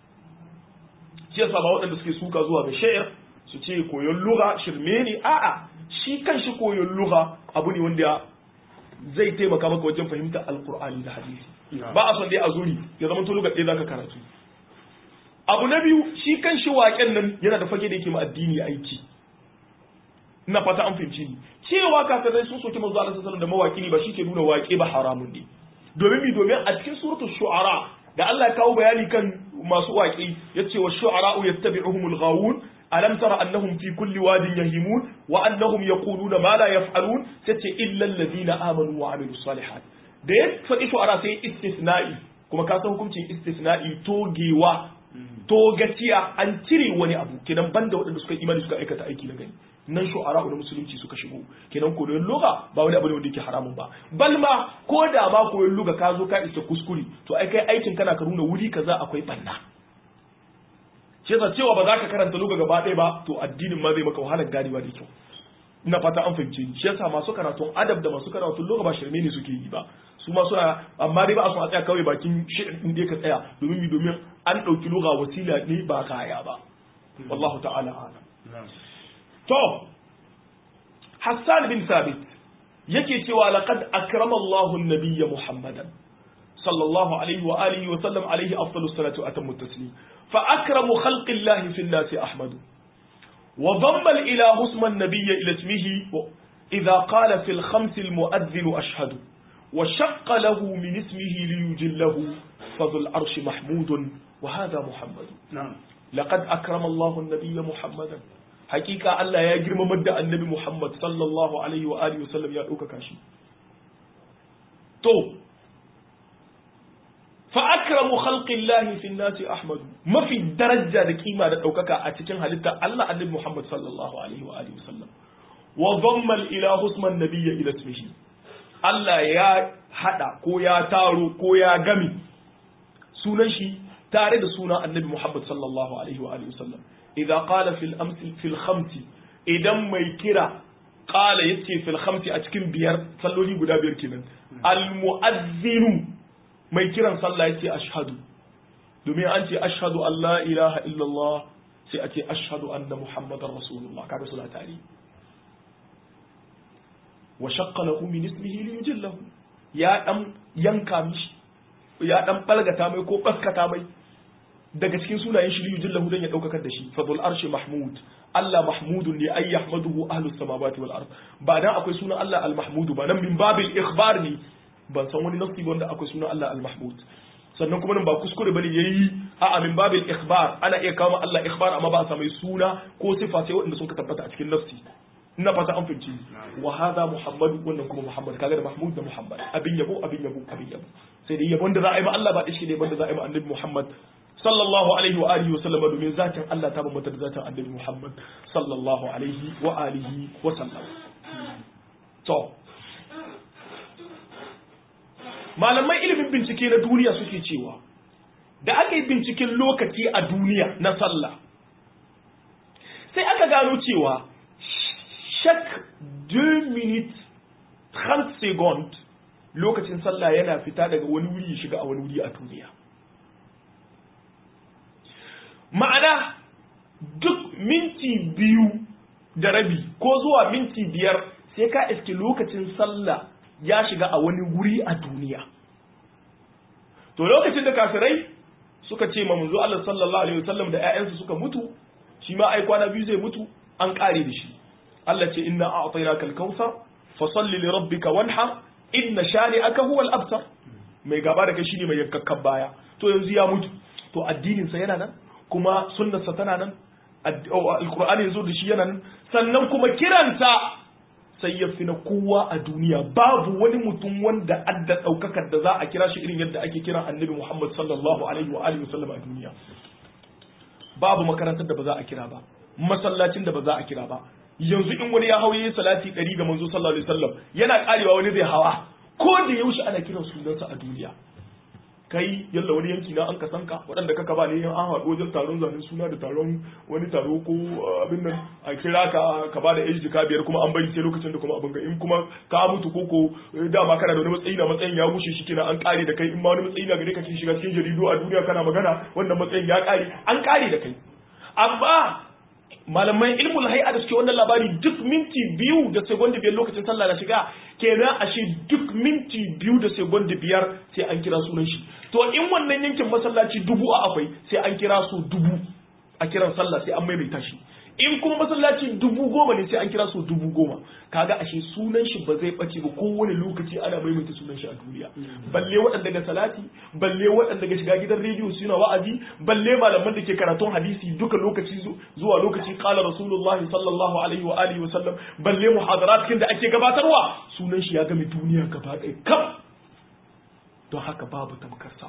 shi yasa ba waɗanda suke suka zuwa ga sha'ir su ce koyon lugha shirme ne a'a shi kan shi koyon lugha abu ne wanda zai taimaka maka wajen fahimtar alkur'ani da hadisi ba a son dai a zuri ya zama tuluga ɗaya zaka karatu abu na biyu shi kan shi waƙen nan yana da fage da yake ma addini aiki ina fata an fahimci ni cewa kafirai sun soki manzo Allah sallallahu da mawaki ne ba shi ke nuna waƙe ba haramun ne domin mi domin a cikin suratul shu'ara da Allah ya kawo bayani kan masu waƙe yace wa shu'ara yattabi'uhumul ghawun alam tara annahum fi kulli wadin yahimun wa annahum yaquluna ma la yaf'alun tace illa alladhina amanu wa amilus salihat da ya faɗi shu'ara sai istisna'i kuma ka san hukuncin istisna'i togewa togaciya an cire wani abu kenan banda waɗanda suka imani suka aikata aiki na gani nan shu'ara da musulunci suka shigo kenan koyon luga ba wani abu ne wanda yake haramun ba bal ma ko da ma koyon luga ka zo ka isa kuskure to ai kai aikin kana ka nuna wuri kaza akwai banna shi yasa cewa ba za ka karanta luga gaba ɗaya ba to addinin ma zai maka wahalar ganewa da kyau ina fata an fahimce ni shi yasa masu karatun adab da masu karatun luga ba shirme ne suke yi ba su ma suna amma dai ba a son a tsaya kawai bakin shirin din ka tsaya domin mi domin an ɗauki luga wasila ne ba kaya ba wallahu ta'ala a'lam to Hassan bin Sabit yake cewa laqad akrama Allahu an-nabiyya Muhammadan sallallahu alaihi wa alihi wa sallam alaihi afdalus salatu wa atammu taslim fa akramu khalqillahi fil nasi ahmadu wa dhamma al ilahu isma an-nabiy ila ismihi idha qala fil khams al mu'adhdhin ashhadu wa shaqqa lahu min ismihi liyujillahu fadhul arshi mahmudun wa hadha muhammad na'am laqad akrama Allahu an-nabiyya muhammadan hakika Allah ya girmamar da annabi Muhammad sallallahu alaihi wa alihi wasallam ya ɗaukaka shi to fa akramu khalqillahi fi nasi ahmad mafi daraja da kima da ɗaukaka a cikin halitta Allah annabi Muhammad sallallahu alaihi wa alihi wasallam wa dhamma al-ilahu isma an-nabiyya ila ismihi Allah ya hada ko ya taro ko ya gami sunan shi tare da sunan annabi Muhammad sallallahu alaihi wa alihi wasallam idza qala fil amsi fil khamsi idan mai kira qala yace fil khamsi a cikin biyar salloli guda biyar kenan al muazzinu mai kiran sallah yace ashhadu domin an ce ashhadu an la ilaha illallah sai a ce ashhadu anna muhammadar rasulullah kaga suna tare wa shaqqa lahu min ismihi li yujillahu ya dan yanka mishi ya dan balgata mai ko baskata mai daga cikin sunayen shi liyu jillahu dan ya daukakar da shi fadul arshi mahmud Allah mahmudun ne ay yahmaduhu ahlus samawati wal ard ba dan akwai sunan Allah al mahmudu ba nan min babil ikhbar ne ban san wani nasi wanda akwai sunan Allah al mahmud sannan kuma nan ba kuskure bane yayi a min babil ikhbar ana iya kawo Allah ikhbar amma ba a samu suna ko sifa sai wanda sun ka tabbata a cikin nafsi ina fata an finci wa hadha muhammad wannan kuma muhammad kaga da mahmud da muhammad abin yabo abin yabo abin yabo sai dai yabon da za a yi ma Allah ba dashi ne banda za a yi ma annabi muhammad sallallahu alaihi wa alihi wa sallam domin zatin Allah ta bambanta da zatin annabi muhammad sallallahu alaihi wa alihi wa sallam to malaman ilimin bincike na duniya suke cewa da aka yi binciken lokaci a duniya na sallah sai aka gano cewa chaque 2 minutes 30 secondes lokacin sallah yana fita daga wani wuri ya shiga a wani wuri a duniya ma'ana duk minti biyu da rabi ko zuwa minti biyar sai ka iske lokacin sallah ya shiga a wani wuri a duniya to lokacin da kafirai suka ce ma manzo Allah sallallahu alaihi wasallam da ƴaƴansu suka mutu shi ma ai kwana biyu zai mutu an kare da shi Allah ce inna a'tainaka al-kautsar fa salli li rabbika wanhar inna shani'aka huwa al-abtar mai gaba da kai shine mai yakkakkan baya to yanzu ya mutu to addinin sa yana nan kuma sunnar sa tana nan alqur'ani yazo da shi yana nan sannan kuma kiranta sai ya fi na kowa a duniya babu wani mutum wanda adda daukakar da za a kira shi irin yadda ake kira annabi Muhammad sallallahu alaihi wa alihi wasallam a duniya babu makarantar da ba za a kira ba masallacin da ba za a kira ba yanzu in wani ya hauye salati ɗari ga manzo sallallahu alaihi wasallam yana karewa wani zai hawa ko da yaushe ana kiran sunansa a duniya kai yalla wani yanki na an kasanka waɗanda kaka ba ne an haɗu wajen taron zanen suna da taron wani taro ko abin nan a kira ka ka ba da age jika biyar kuma an bari sai lokacin da kuma abin ga in kuma ka mutu ko ko dama kana da wani matsayi na matsayin ya gushe shi kina an kare da kai in ma wani matsayi na gare ka shiga cikin jaridu a duniya kana magana wannan matsayin ya kare an kare da kai amma malaman ilmul hay'a da suke wannan labari duk minti biyu da segondi biyar lokacin sallah na shiga kenan ashe duk minti biyu da segondi biyar sai an kira sunan shi to in wannan yankin masallaci dubu a akwai sai an kira su dubu a kiran sallah sai an maimaita shi in kuma masallaci dubu goma ne sai an kira su dubu goma kaga ashe sunan shi ba zai bace ba kowane lokaci ana maimaita sunan shi a duniya balle waɗanda ga salati balle waɗanda ga shiga gidan rediyo suna wa'azi balle malaman da ke karatun hadisi duka lokaci zuwa lokaci qala rasulullahi sallallahu alaihi wa alihi wa sallam balle muhadarat kin da ake gabatarwa sunan shi ya game duniya gaba ɗaya kam don haka babu tamkarsa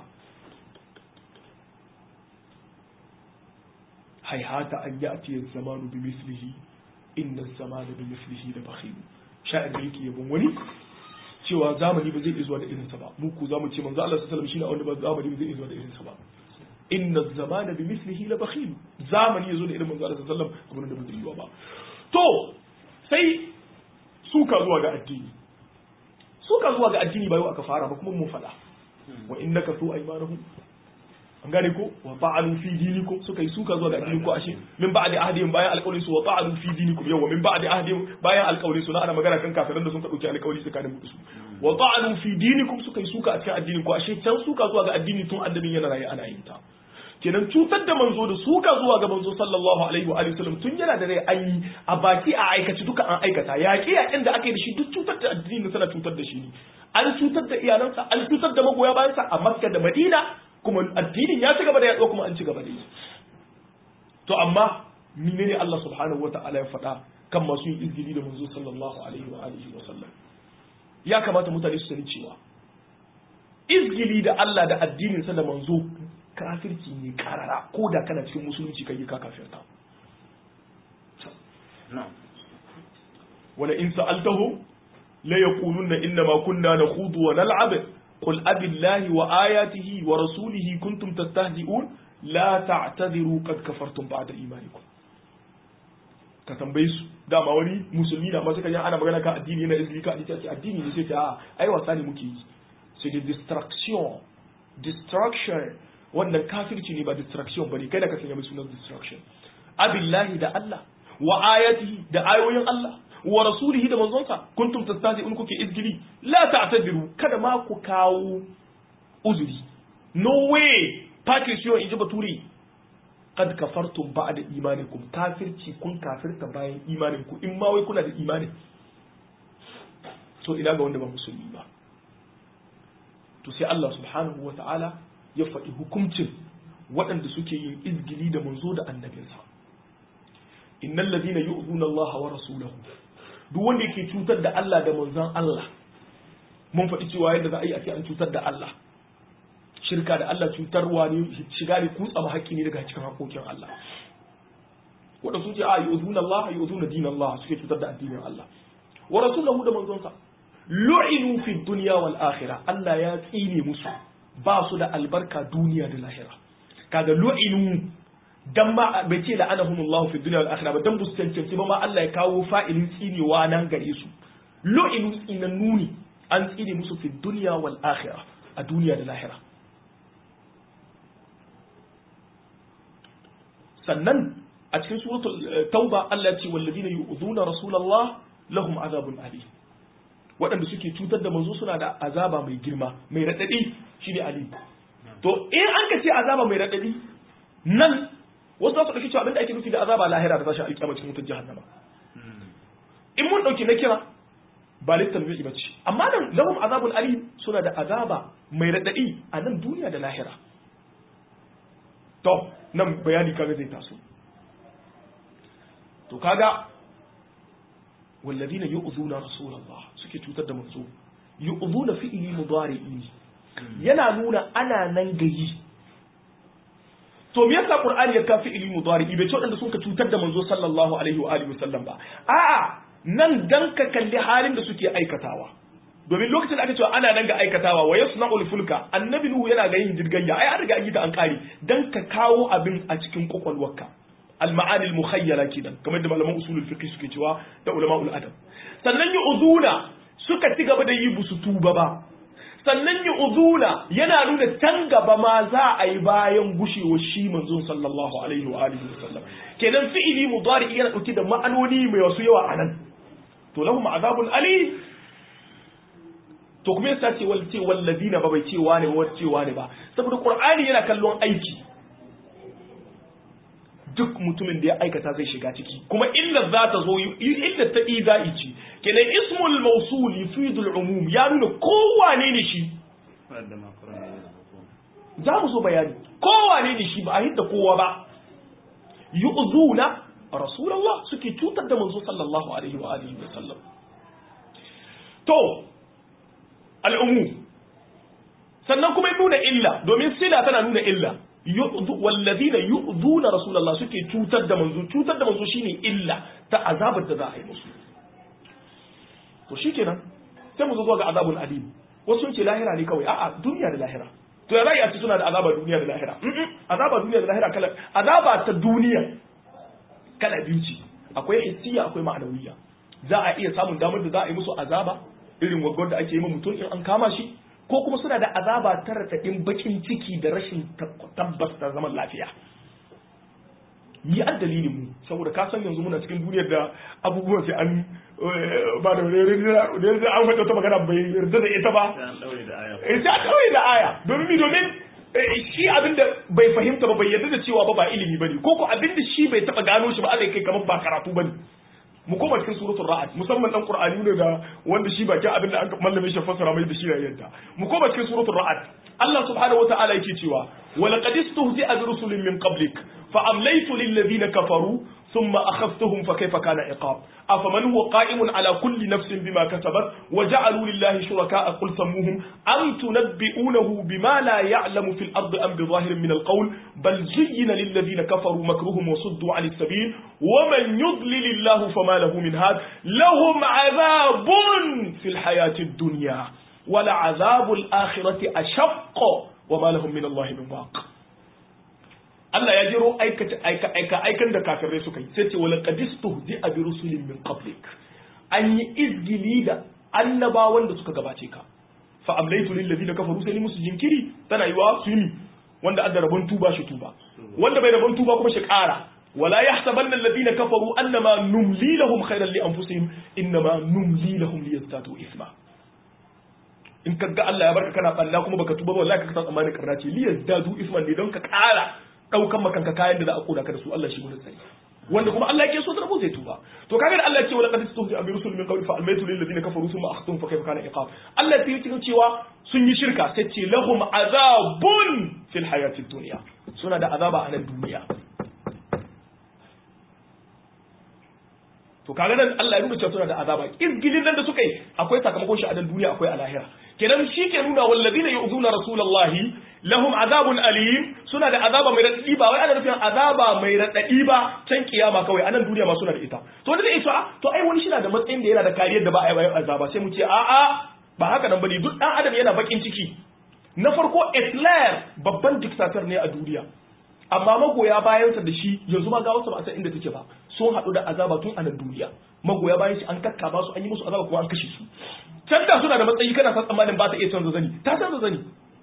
haihata an yi atiyar zamanu bi mislihi inna zamanu bi mislihi da bakhil sha'ir da yake yabon wani cewa zamani ba zai iya zuwa da irinsa ba mu ku zamu ce manzo Allah sallallahu alaihi wasallam shine wanda ba zamani ba zai iya zuwa da irinsa ba inna zamana bi mislihi la bakhil zamani yazo da irin manzo Allah sallallahu alaihi wasallam abin da ba zai yi ba to sai suka zuwa ga addini suka zuwa ga addini ba yau aka fara ba kuma mun faɗa wa innaka su aymanahum an gane ko wa ta'alu fi dinikum suka yi suka zuwa ga addinin ku ashe min ba'di ahdihim bayan alƙawarin su wa ta'alu fi dinikum yawa min ba'di ahdihim bayan alƙawarin su na ana magana kan kafiran da sun ka dauki alƙawari tsakanin mu da su wa ta'alu fi dinikum suka yi suka a cikin addinin ku ashe can suka zuwa ga addini tun annabin yana raye ana yin ta kenan cutar da manzo da suka zuwa ga manzo sallallahu alaihi wa alihi wasallam tun yana da rai an yi a baki a aikaci duka an aikata yaƙi yaƙin da aka yi da shi duk cutar da addini tana cutar da shi ne an cutar da iyalansa an cutar da magoya bayansa a makka da madina kuma addinin ya ci gaba da yaɗuwa kuma an ci gaba da yi to amma menene Allah subhanahu wa ta'ala ya faɗa kan masu yin izgili da manzo sallallahu alaihi wa alihi wa sallam ya kamata mutane su sani cewa izgili da Allah da addinin sa da manzo kafirci ne karara ko da kana cikin musulunci kai ka kafirta wala in sa'altahum la yaquluna inna ma kunna nakhudu wa nal'ab qul abillahi wa ayatihi wa rasulihi kuntum tastahzi'un la ta'tadiru qad kafartum ba'da imanikum ka tambaye su dama wani musulmi da masu kajan ana magana kan addini yana izini ka addini addini ne sai ta ai wasa ne muke yi sai da distraction distraction wannan kafirci ne ba distraction bane kai da ka sanya mai sunan distraction abillahi da Allah wa ayatihi da ayoyin Allah wa rasulihi da manzonsa kuntum tastahzi'un kuke izgili la ta'tadiru kada ma ku kawo uzuri no way patricio in ji baturi kad kafartum ba'da imanikum kafirci kun kafirta bayan imaninku in ma wai kuna da imani to ina ga wanda ba musulmi ba to sai Allah subhanahu wa ta'ala ya faɗi hukuncin waɗanda suke yin izgili da manzo da annabinsa innal ladina yu'zuna Allah wa rasulahu duk wanda yake cutar da Allah da manzon Allah mun faɗi cewa yadda za a yi a ce an cutar da Allah shirka da Allah cutarwa ne shiga ne kutsa ma haƙƙi ne daga cikin haƙoƙin Allah wanda sun ce a yu'zuna Allah yu'zuna din Allah suke cutar da addinin Allah wa rasulahu da manzonsa lu'inu fi dunya wal akhirah Allah ya tsine musu ba su da albarka duniya da lahira kaga lu'inu dan ma bai ce la'anahumullahu fi dunya wal akhirah ba dan bus cancanci ba ma Allah ya kawo fa'ilin tsinewa nan gare su lu'inu tsinan nuni an tsine musu fi dunya wal akhirah a duniya da lahira sannan a cikin suratul tauba Allah ya ce walladina yu'dhuna rasulullah lahum azabun alim waɗanda suke cutar da manzo suna da azaba mai girma mai raɗaɗi shine alim to in an ka ce azaba mai raɗaɗi nan wasu za su ɗauki cewa abinda ake nufi da azaba lahira da tashi alƙiyama cikin wutar jahannama in mun ɗauki na kira ba littan zai ba ce amma nan lahum azabun alim suna da azaba mai raɗaɗi a nan duniya da lahira to nan bayani kaga zai taso to kaga والذين يؤذون رسول الله suke cutar da manzo yu'dhuna fi'li mudari'i yana nuna ana nan gayi to me yasa qur'ani ya ka fi'li mudari'i bai ce wadanda suka cutar da manzo sallallahu alaihi wa alihi wasallam ba a'a nan dan ka kalli halin da suke aikatawa domin lokacin da aka cewa ana nan ga aikatawa wa yasna'ul fulka annabi nuhu yana ga yin jirgayya ai an riga an yi ta an kare dan ka kawo abin a cikin kwakwalwarka المعاني المخيلة كده كما يدى malaman usulul fiqh suke cewa da ulama'ul adab sannan yu'zuna suka ci gaba da yi busu tuba ba sannan yu'zuna yana nuna can gaba ma za a yi bayan gushewar shi manzon sallallahu alaihi wa alihi wasallam kenan fi'ili mudari yana dauke da ma'anoni mai wasu yawa anan to lahum azabun ali to kuma yasa ce wal ce walladina ba bai cewa ne ba cewa ne ba saboda qur'ani yana kallon aiki duk mutumin da ya aikata zai shiga ciki kuma illa za ta zo illa ta iza'i ce kenan ismul mawsul yufidul umum ya nuna kowane ne shi za mu so bayani kowane ne shi ba a hidda kowa ba yu'zuna rasulullah suke cutar da manzo sallallahu alaihi wa alihi wa sallam to al'umum sannan kuma nuna illa domin sila tana nuna illa wallazina yu'zuna rasulullah suke cutar da manzo cutar da manzo shine illa ta azabar da za a yi musu to shikenan sai mu zo ga azabul alim wasu sun ce lahira ne kawai a'a duniya da lahira to ya zai a ce suna da azaba duniya da lahira azaba duniya da lahira kala azaba ta duniya kala biyu ce akwai hissiya akwai ma'anawiyya za a iya samun damar da za a yi musu azaba irin gwagwar da ake yi ma mutum in an kama shi ko kuma suna da azaba ta raɗaɗin bakin ciki da rashin tabbas da zaman lafiya ni an dalilin mu saboda ka san yanzu muna cikin duniyar da abubuwan sai an ba da da an faɗa ta magana bai yarda da ita ba sai an daure da aya sai an ɗaure da aya domin mi domin shi abin da bai fahimta ba bai yarda da cewa ba ba ilimi bane ko ko abin da shi bai taba gano shi ba Allah kai kamar ba karatu bane mu koma cikin suratul ra'd musamman dan qur'ani ne da wanda shi bakin abin da an mallame shi fassara mai da shi ya yadda mu koma cikin suratul ra'd Allah subhanahu wata'ala yake cewa wa laqad istuhzi'a bi rusulin min qablik fa amlaytu lil ladina kafaru thumma akhadhtuhum fa kayfa kana iqab afaman huwa qa'imun ala kulli nafsin bima kasabat wa ja'alu lillahi shuraka'a qul sammuhum am tunabbi'unahu bima la ya'lamu fil ardi am bi zahirin min al qawl bal zuyyina lil ladina kafaru makruhum wa suddu 'an as-sabil wa man yudlil Allah fama lahu min had lahum 'adhabun fil hayati ad-dunya wa la 'adhabu al-akhirati ashaqq wa ma lahum min Allah min waq Allah ya jiro aika aika aikan da kafirai suka yi sai ce wala qadistu bi abi rusulin min qablik an yi izgili da annabawan da suka gabace ka fa amlaytu lil ladina kafaru sai musu jinkiri tana yiwa su yi wanda adda rabon tuba shi tuba wanda bai rabon tuba kuma shi kara wala yahsabanna alladhina kafaru annama numli lahum khayran li anfusihim innama numli lahum liyazdadu isma in kaga Allah ya barka kana balla kuma baka tuba ba wallahi ka san tsammanin karna ce liyazdadu isman ne don ka kara daukan makanka kayan da za a koda ka da su Allah shi mun sani wanda kuma Allah yake so da rabo zai tuba to kaga da Allah ya ce wala qad istuhzi bi rusul min qawli fa almaytu lil ladina kafaru thumma akhtum fa kayfa kana iqab Allah ya yi cewa sun yi shirka sai ce lahum azabun fil hayati dunya suna da azaba a nan duniya to kaga nan Allah ya nuna cewa suna da azaba izgilin nan da suka yi akwai sakamakon shi a nan duniya akwai a lahira kenan shi ke nuna wallazina yu'zuna rasulullahi lahum azabun alim suna da azaba mai radadi ba wai ana nufin azaba mai radadi ba can kiyama kawai anan duniya ma suna da ita to wanda zai ce to ai wani shi na da matsayin da yana da kariyar da ba a yi azaba sai mu ce a a ba haka nan bane duk dan adam yana bakin ciki na farko Hitler babban dictator ne a duniya amma magoya bayansa da shi yanzu ma ga wasu ba a san inda take ba sun haɗu da azaba tun a nan duniya magoya bayan shi an kakkaba su an yi musu azaba kuma an kashe su can da suna da matsayi kana san tsammanin ba ta iya canza zani ta canza zani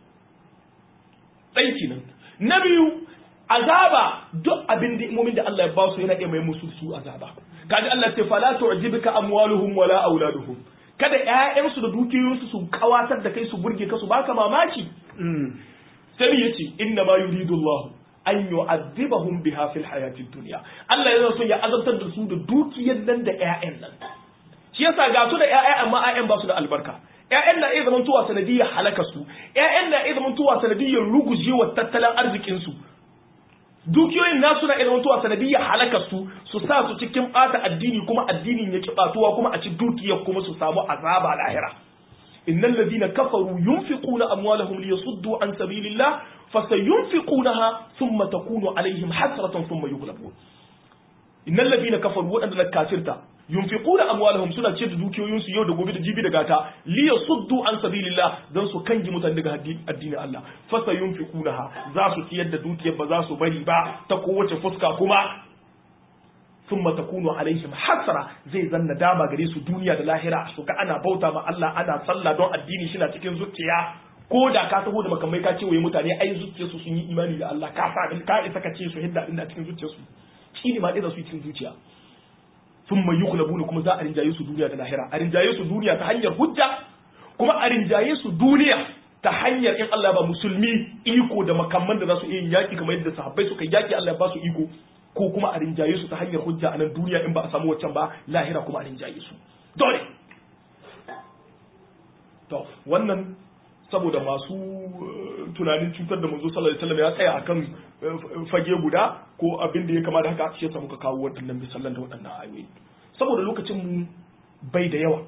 ɗai kenan na biyu azaba duk abin da imomin da Allah ya ba su yana iya mai musu su azaba kaji Allah ya ce fala tu'jibka amwaluhum wala auladuhum kada ƴaƴansu da dukiyoyinsu su kawatar da kai su burge ka su baka mamaki sai yace inna ma yuridu Allah an yu'adhibahum biha fil hayatid dunya Allah yana son ya azabtar da su da dukiyar nan da ƴaƴan nan shi yasa ga su da ƴaƴa amma ƴaƴan ba su da albarka ƴaƴan na iya zamantowa sanadiyyar halaka su ƴaƴan na iya zamantowa sanadiyyar rugujewa tattalin arzikin su dukiyoyin nasu na iya zamantowa sanadiyyar halaka su su sa su cikin bata addini kuma addinin ya kibatuwa kuma a ci dukiyar kuma su samu azaba lahira innal ladina kafaru yunfiquna amwalahum liyasuddu an sabilillah fasayunfiqunaha thumma takunu alaihim hasratan thumma yughlabun innal ladina kafaru wadanda kafirta yunfiquna amwalahum suna ce da dukiyoyinsu yau da gobe da jibi da gata li yasuddu an sabilillah dan su kangi mutane daga addinin Allah fa sayunfiqunaha za su ciyar da dukiyar ba za su bari ba ta kowace fuska kuma thumma takunu alaihim hasra zai zanna dama gare su duniya da lahira su ga ana bauta ma Allah ana sallah don addini shi na cikin zuciya ko da ka taho da makamai ka ce waye mutane ai zuciyarsu sun yi imani da Allah ka sa ka isa ka ce su hidda abin da cikin zuciyarsu shi ne ma ɗaya su cikin zuciya sun mai yi kulabuna kuma za a rinjaye su duniya da lahira a rinjaye su duniya ta hanyar hujja kuma a rinjaye su duniya ta hanyar in Allah ba musulmi iko da makamman da za su iya yaki kamar yadda sahabbai suka yaki Allah ba su iko ko kuma a rinjaye su ta hanyar hujja a nan duniya in ba a samu waccan ba lahira kuma a rinjaye su dole to wannan saboda masu tunanin cutar da manzo sallallahu alaihi wasallam ya tsaya akan fage guda ko abin da ya kama da haka shi yasa muka kawo waɗannan misalan da waɗannan ayoyi saboda lokacin mu bai da yawa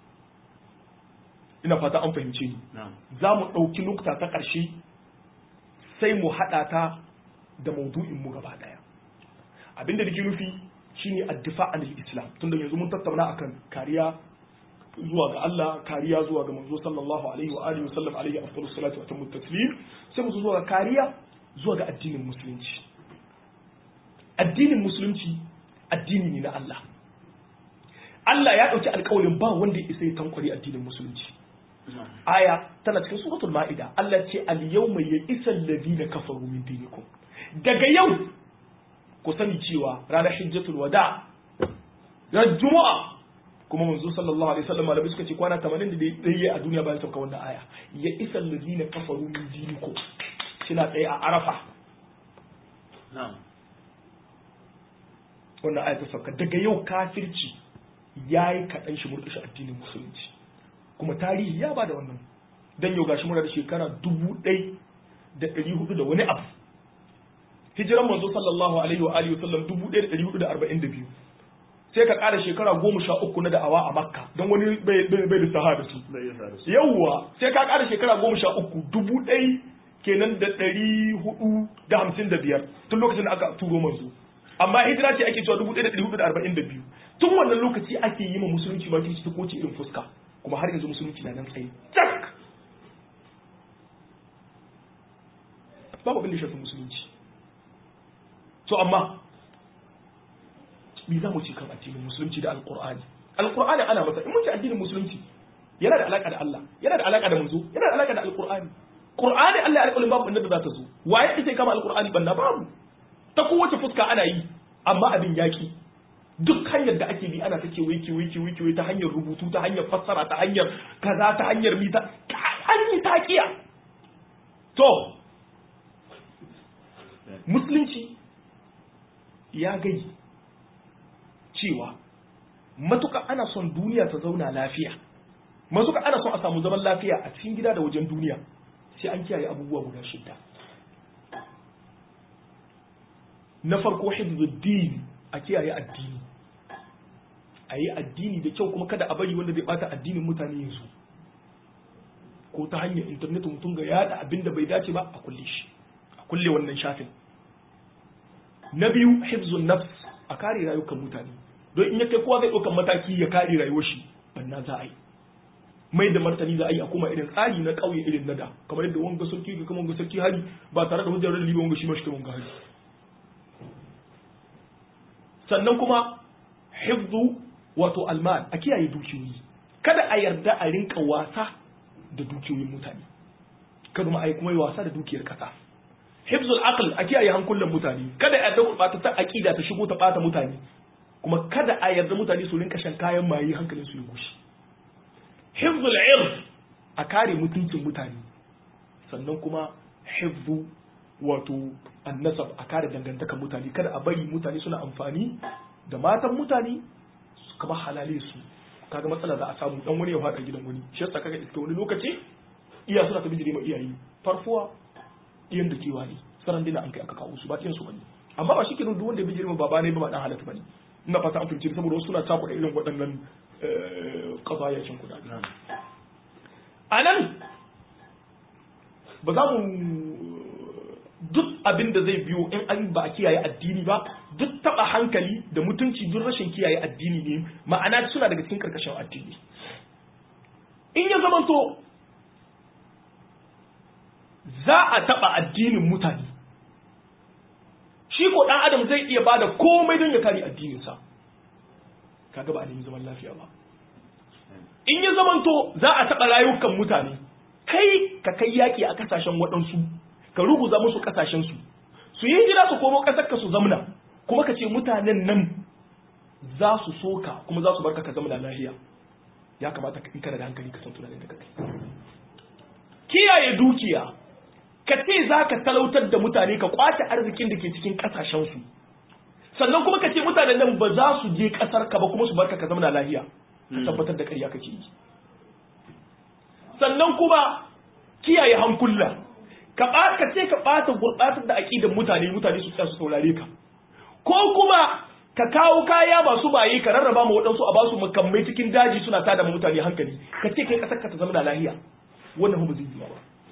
ina fata an fahimce ni za mu ɗauki nukta ta ƙarshe sai mu haɗa ta da maudu'in mu gaba ɗaya abin da nake nufi shine addifa anil islam tunda yanzu mun tattauna akan kariya zuwa ga Allah kariya zuwa ga manzo sallallahu alaihi wa alihi wasallam alaihi afdalus salatu wa tamut taslim sai mu zuwa ga kariya zuwa ga addinin musulunci addinin musulunci addini ne na Allah Allah ya dauki alƙawarin ba wanda ya isa ya tankwari addinin musulunci aya tana cikin suratul ma'ida Allah ce al yawma ya'isa alladhina kafaru min dinikum daga yau ku sani cewa ranar hijjatul wada ran juma'a kuma manzo sallallahu alaihi wasallam malamai suka ce kwana 80 da dai a duniya bayan sauka wannan aya ya isa allazina kafaru min dinikum kina tsaye a arafa wannan aya ta sauka daga yau kafirci yayi kaɗan shi murƙushe addinin musulunci kuma tarihi ya bada wannan dan yau gashi muna da shekara dubu ɗai da ɗari hudu da wani abu hijiran manzo sallallahu alaihi wa alihi wasallam dubu ɗaya da ɗari hudu da arba'in da biyu sai ka ƙara shekara goma sha uku na da'awa a makka don wani bai lissaha da su yawwa sai ka ƙara shekara goma sha uku dubu ɗai kenan da ɗari hudu da hamsin da biyar tun lokacin da aka turo manzo amma hijira ce ake cewa dubu ɗaya da ɗari hudu da arba'in da biyu tun wannan lokaci ake yi ma musulunci ma kirci ta koce irin fuska kuma har yanzu musulunci na nan tsaye cak babu abin da shafi musulunci to amma me za mu ci kan addinin musulunci da alqur'ani alqur'ani ana masa in mun ci addinin musulunci yana da alaka da Allah yana da alaka da manzo yana da alaka da alqur'ani qur'ani Allah ya alƙalin babu inda za ta zo waye ita kama alqur'ani banna babu ta kowace fuska ana yi amma abin yaki duk hanyar da ake bi ana ta kewaye kewaye kewaye kewaye ta hanyar rubutu ta hanyar fassara ta hanyar kaza ta hanyar mita an yi takiya to musulunci ya gai cewa matuka ana son duniya ta zauna lafiya matuka ana son a samu zaman lafiya a cikin gida da wajen duniya sai an kiyaye abubuwa guda shidda na farko hifzuddin a kiyaye addini a yi addini da kyau kuma kada a bari wanda zai bata addinin mutane yanzu ko ta hanyar intanet mutum ga yada abin da bai dace ba a kulle shi a kulle wannan shafin na biyu hifzun nafs a kare rayukan mutane don in ya kai kowa zai ɗaukan mataki ya kare rayuwar shi banna za a yi mai da martani za a yi a kuma irin tsari na ƙauye irin na da kamar yadda wanga sarki ga kuma wanga sarki hari ba tare da hujjar da liba wanga shi ma shi kai wanga hari sannan kuma hifzu wato almal a kiyaye dukiyoyi kada a yarda a rinka wasa da dukiyoyin mutane kada ma a yi kuma yi wasa da dukiyar kasa hifzul aql a kiyaye hankulan mutane kada a yarda gurɓata ta aqida ta shigo ta bata mutane kuma kada a yarda mutane su rinka shan kayan maye hankalin su ya gushi hifzul irf a kare mutuncin mutane sannan kuma hifzu wato annasab a kare dangantakar mutane kada a bari mutane suna amfani da matan mutane su kama halale su kaga matsala za a samu dan wani ya fada gidan wani shi yasa kaga iska wani lokaci iya suna ta bijire ma iyaye farfuwa iyan da kewa ne saran dina an kai aka kawo su ba iyan su bane amma ba shi kenan duk wanda ya bijire ma baba ne ba dan halatta bane ina fata an fahimci saboda wasu suna takuda irin waɗannan kazayacin kudade a nan ba za mu duk abin da zai biyo in an ba a kiyaye addini ba duk taba hankali da mutunci duk rashin kiyaye addini ne ma'ana suna daga cikin karkashin addini in ya zamanto za a taba addinin mutane shi ko dan adam zai iya bada komai don ya kare addininsa kaga ba a nemi zaman lafiya ba in ya zamanto za a taba rayukan mutane kai ka kai yaki a kasashen waɗansu ka ruguza musu kasashensu su yi jira su komo kasar ka su zamna kuma ka ce mutanen nan za su soka kuma za su barka ka zamna lahiya ya kamata in kana da hankali ka san tunanin da kai kiyaye dukiya ka ce za ka talautar da mutane ka kwace arzikin da ke cikin kasashensu sannan kuma ka ce mutanen nan ba za su je kasar ka ba kuma su barka ka zamna lahiya ka tabbatar da ƙarya kake yi sannan kuma kiyaye hankula ka ka ce ka ɓata gurɓatar da aƙidan mutane mutane su tsaya su saurare ka ko kuma ka kawo kaya masu baye ka rarraba ma waɗansu a basu makamai cikin daji suna tada ma mutane hankali ka ce kai ƙasar ka ta zama da lahiya wannan ba zai yi ba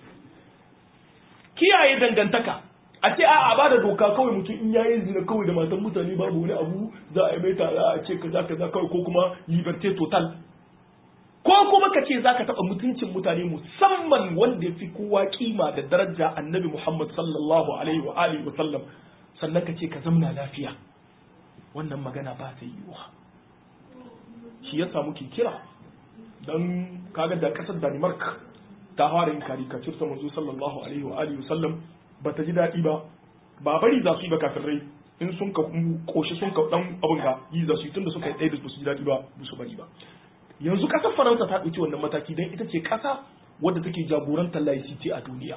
kiyaye dangantaka a ce a ba da doka kawai mutum in yayi zina kawai da matan mutane babu wani abu za a yi mai tara a ce kaza kaza kawai ko kuma liberté total ko kuma ka ce zaka taɓa mutuncin mutane musamman wanda ya fi kowa kima da daraja annabi Muhammad sallallahu alaihi wa alihi wa sallam sannan ka ce ka zamna lafiya wannan magana ba ta yiwuwa shi yasa muke kira dan kaga da kasar Denmark ta fara yin karikatur ta manzo sallallahu alaihi wa alihi wasallam bata ji daɗi ba ba bari za su yi ba kafirai in sun ka koshi sun ka dan abin ga yi za su yi tunda suka yi ɗaya da su ji daɗi ba ba su bari ba yanzu ƙasar faransa ta ɗauki wannan mataki don ita ce ƙasa wadda take jagorantar laicite a duniya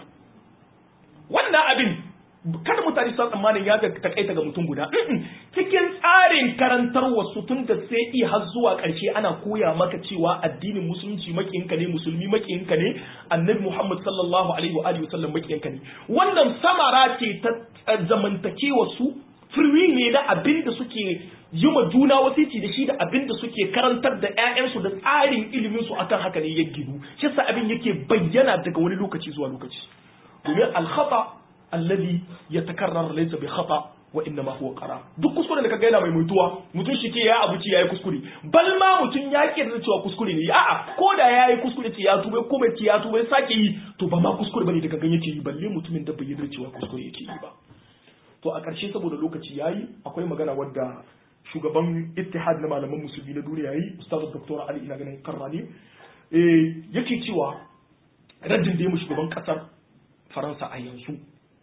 wannan abin kada mutane su tsammanin ya ga takaita ga mutum guda cikin tsarin karantar wasu tun da sai i har zuwa ƙarshe ana koya maka cewa addinin musulunci makiyinka ne musulmi makiyinka ne annabi muhammad sallallahu alaihi wa alihi wasallam makiyinka ne wannan samara ce ta zamantakewa su firwi ne na abin da suke yi ma juna wasici da shi da abin da suke karantar da 'ya'yansu da tsarin ilimin su akan haka ne ya gidu shi yasa abin yake bayyana daga wani lokaci zuwa lokaci domin alkhata alladhi yatakarrar laysa bi khata wa innama huwa qara duk kuskure da kaga yana mai mutuwa mutum shi ke ya abuci yayi kuskure bal ma mutum ya ke da cewa kuskure ne a'a ko da yayi kuskure ce ya tuba ko bai ce ya tuba sake yi to ba ma kuskure bane da gangan yake yi balle mutumin da bai yarda cewa kuskure yake yi ba to a ƙarshe saboda lokaci yayi akwai magana wadda shugaban ittihad na malaman musulmi na duniya yi ustaz dr ali ina ganin karrani eh yake cewa raddin da ya mu shugaban kasar faransa a yanzu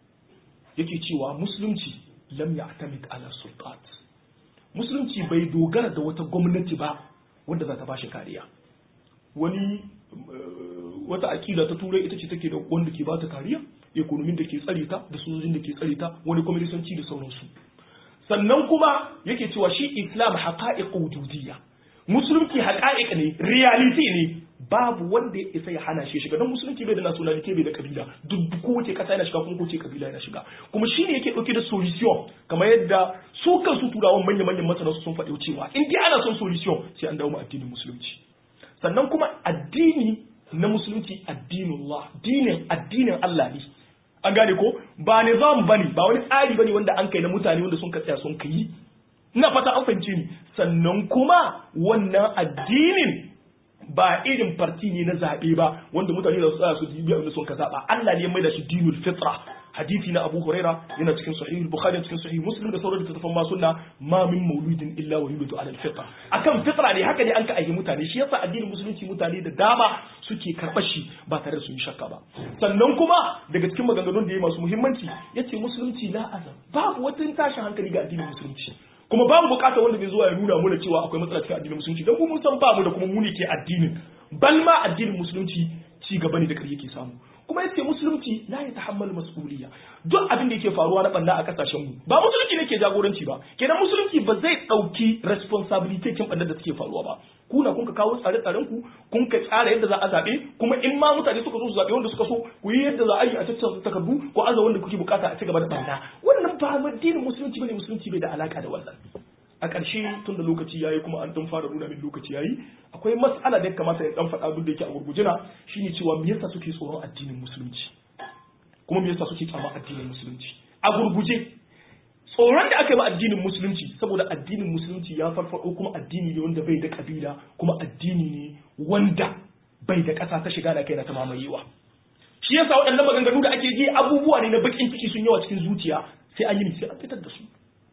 yake cewa musulunci lam ya'tamid ala sultat musulunci bai dogara da wata gwamnati ba wanda za ta bashi kariya wani wata akida ta turai ita ce take da wanda ke bata kariya ekonomin da ke tsare ta da sojojin da ke tsare ta wani kwamilisanci da sauransu sannan kuma yake cewa shi islam haqa'iq wujudiyya musulunci haqa'iq ne reality ne babu wanda ya isa ya hana shi shiga don musulunci bai da nationality bai da kabila duk kowace kasa yana shiga kuma kowace kabila yana shiga kuma shi ne yake dauke da solution kamar yadda su kansu turawan manya manyan masana sun faɗi cewa in dai ana son solution sai an dawo mu addinin musulunci sannan kuma addini na musulunci addinullah dinin addinin Allah ne an gane ko ba nizam bane ba wani tsari bane wanda an kai na mutane wanda sun ka tsaya sun kai ina fata an fahimce ni sannan kuma wannan addinin ba irin farti ne na zaɓe ba wanda mutane da su tsaya su biya abin da sun ka zaɓa Allah ne ya maida shi dinul fitra hadisi na Abu Huraira yana cikin sahih Bukhari cikin sahih Muslim da sauran littattafan ma sunna ma min mauludin illa wa yulidu ala al-fitra akan fitra ne haka ne an ka aiki mutane shi yasa addinin musulunci mutane da dama suke karɓar shi ba tare da su yi shakka ba sannan kuma daga cikin maganganun da ya masu muhimmanci yace musulunci la azam babu wata tashin hankali ga addinin musulunci kuma babu bukata wanda bai zuwa ya nuna mana cewa akwai matsala cikin addinin musulunci don mun san ba mu da kuma mu ne ke addinin bal ma addinin musulunci ci gaba ne da kare yake samu kuma yace musulunci la ya tahammal mas'uliyya duk abin da yake faruwa na banda a kasashen mu ba musulunci ne ke jagoranci ba kenan musulunci ba zai dauki responsibility kin banda da suke faruwa ba ku na kun ka kawo tsare tsaren ku kun ka tsara yadda za a zabe kuma in ma mutane suka zo su zabe wanda suka so ku yi yadda za a yi a tattara takardu ko aza wanda kuke bukata a ci gaba da banda wannan ba addinin musulunci bane musulunci bai da alaka da wannan a ƙarshe tun da lokaci yayi kuma an dan fara nuna min lokaci yayi akwai mas'ala da ya kamata ya dan faɗa duk da yake a gurgujina shine cewa me yasa suke tsoron addinin musulunci kuma me yasa suke kyama addinin musulunci a gurguje tsoron da aka yi ma addinin musulunci saboda addinin musulunci ya farfado kuma addini ne wanda bai da kabila kuma addini ne wanda bai da ƙasa ta shiga da kai na ta mamayewa shi yasa waɗannan maganganu da ake ji abubuwa ne na bakin ciki sun yawa cikin zuciya sai an yi sai an fitar da su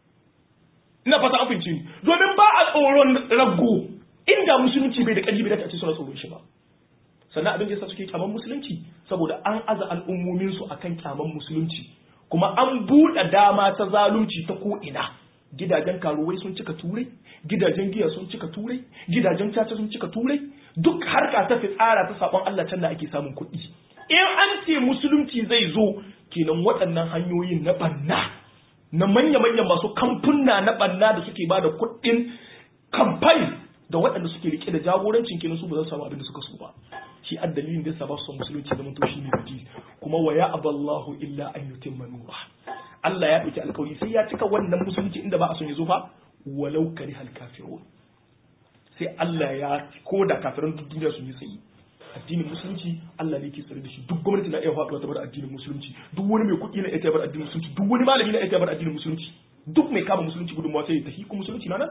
ina fata an fahimci ni domin ba a tsoron rago inda musulunci bai da ƙarfi bai da ce suna tsoron shi ba sannan abin da yasa suke kyaman musulunci saboda an aza al'ummomin su akan kyaman musulunci kuma an buɗe dama ta zalunci ta ko ina gidajen karuwai sun cika turai gidajen giya sun cika turai gidajen caca sun cika turai duk harka ta fitsara ta sabon Allah can da ake samun kuɗi in an ce musulunci zai zo kenan waɗannan hanyoyin na banna na manya-manyan masu kamfuna na banna da suke ba da kuɗin kamfani da waɗanda suke rike da jagorancin kenan su ba za su samu abin da suka so ba shi addalilin da yasa ba su son musulunci zaman to shine biki kuma wa ya aballahu illa an yutimma nura Allah ya ɗauki alkawari sai ya cika wannan musulunci inda ba a son ya zo fa walau karihal kafirun sai Allah ya koda kafiran duk duniya sun yi tsayi addinin musulunci Allah ne ke tsare da shi duk gwamnati na iya faɗuwa ta bar addinin musulunci duk wani mai kuɗi na iya bar addinin musulunci duk wani malami na iya bar addinin musulunci duk mai kama musulunci gudunmawa sai ya tafi kuma musulunci na nan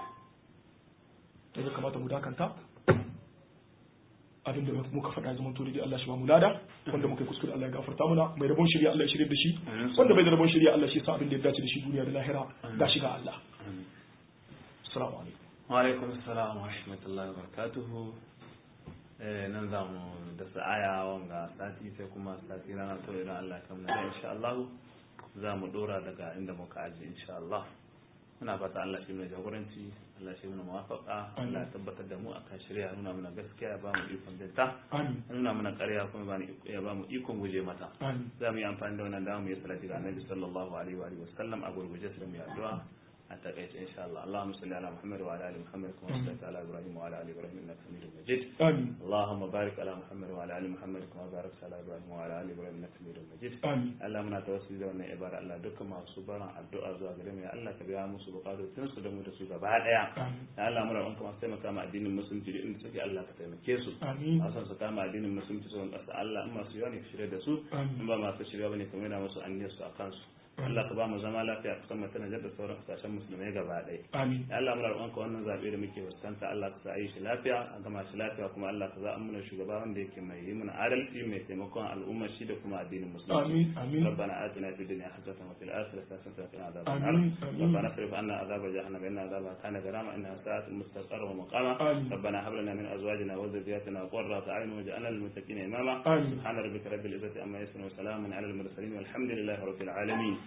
ya kamata mu dakanta abinda muka faɗa zaman to dai Allah shi ba mu lada wanda muka yi kuskure Allah ya gafarta muna mai rabon shari'a Allah ya shirye da shi wanda bai da rabon shari'a Allah shi sa abin da ya dace da shi duniya da lahira ga shi ga Allah assalamu alaikum wa alaikum assalam wa rahmatullahi wa barakatuhu nan za mu da sa'aya wanga sati sai kuma sati rana to idan Allah ya kamna insha Allah za mu dora daga inda muka aji insha Allah muna fata Allah shi mai jagoranci Allah shi mana muwafaka Allah ya tabbatar da mu akan shirya nuna mana gaskiya ya ba mu ikon binta nuna mana ƙarya kuma ya ba mu ikon guje mata za mu yi amfani da wannan dama mu yi salati ga Annabi sallallahu alaihi wa sallam a gurguje sai mu yi addu'a a takaice insha Allah Allahumma salli ala Muhammad wa ala ali Muhammad kama sallaita ala Ibrahim wa ala ali Ibrahim innaka Hamidum Majid amin Allahumma barik ala Muhammad wa ala ali Muhammad kama barakta ala Ibrahim wa ala ali Ibrahim innaka Hamidum Majid amin Allah muna tawassuli da wannan ibada Allah dukkan masu baran addu'a zuwa gare mu ya Allah ka biya musu bukatun su da mu da su gaba daya ya Allah muna roƙon masu taimaka ma addinin musulunci da inda suke Allah ka taimake su amin a san su kama addinin musulunci su ƙasa Allah in masu yawa ne ka shirya da su in ba masu shirya bane ka maida musu anniyar su a kansu Allah ka ba mu zama lafiya kusan mu tana da sauran kasashen musulmai gaba ɗaya. Amin. Ya Allah muna roƙonka wannan zaɓe da muke fuskanta Allah ka sa yi shi lafiya a gama shi lafiya kuma Allah ka za a muna shugaba wanda yake mai yi mana adalci mai taimakon al'ummar shi da kuma addinin musulunci. Amin. Amin. ربنا آتنا في الدنيا حسنة وفي الآخرة حسنة وقنا عذاب النار. آمين. آمين. ربنا اصرف عنا عذاب جهنم إن عذابها كان غراما إنها ساءت مستقرا ومقاما. آمين. ربنا هب لنا من أزواجنا وذرياتنا قرة أعين واجعلنا للمتقين إماما. آمين. سبحان ربك رب العزة عما يصفون وسلام على المرسلين والحمد لله رب العالمين.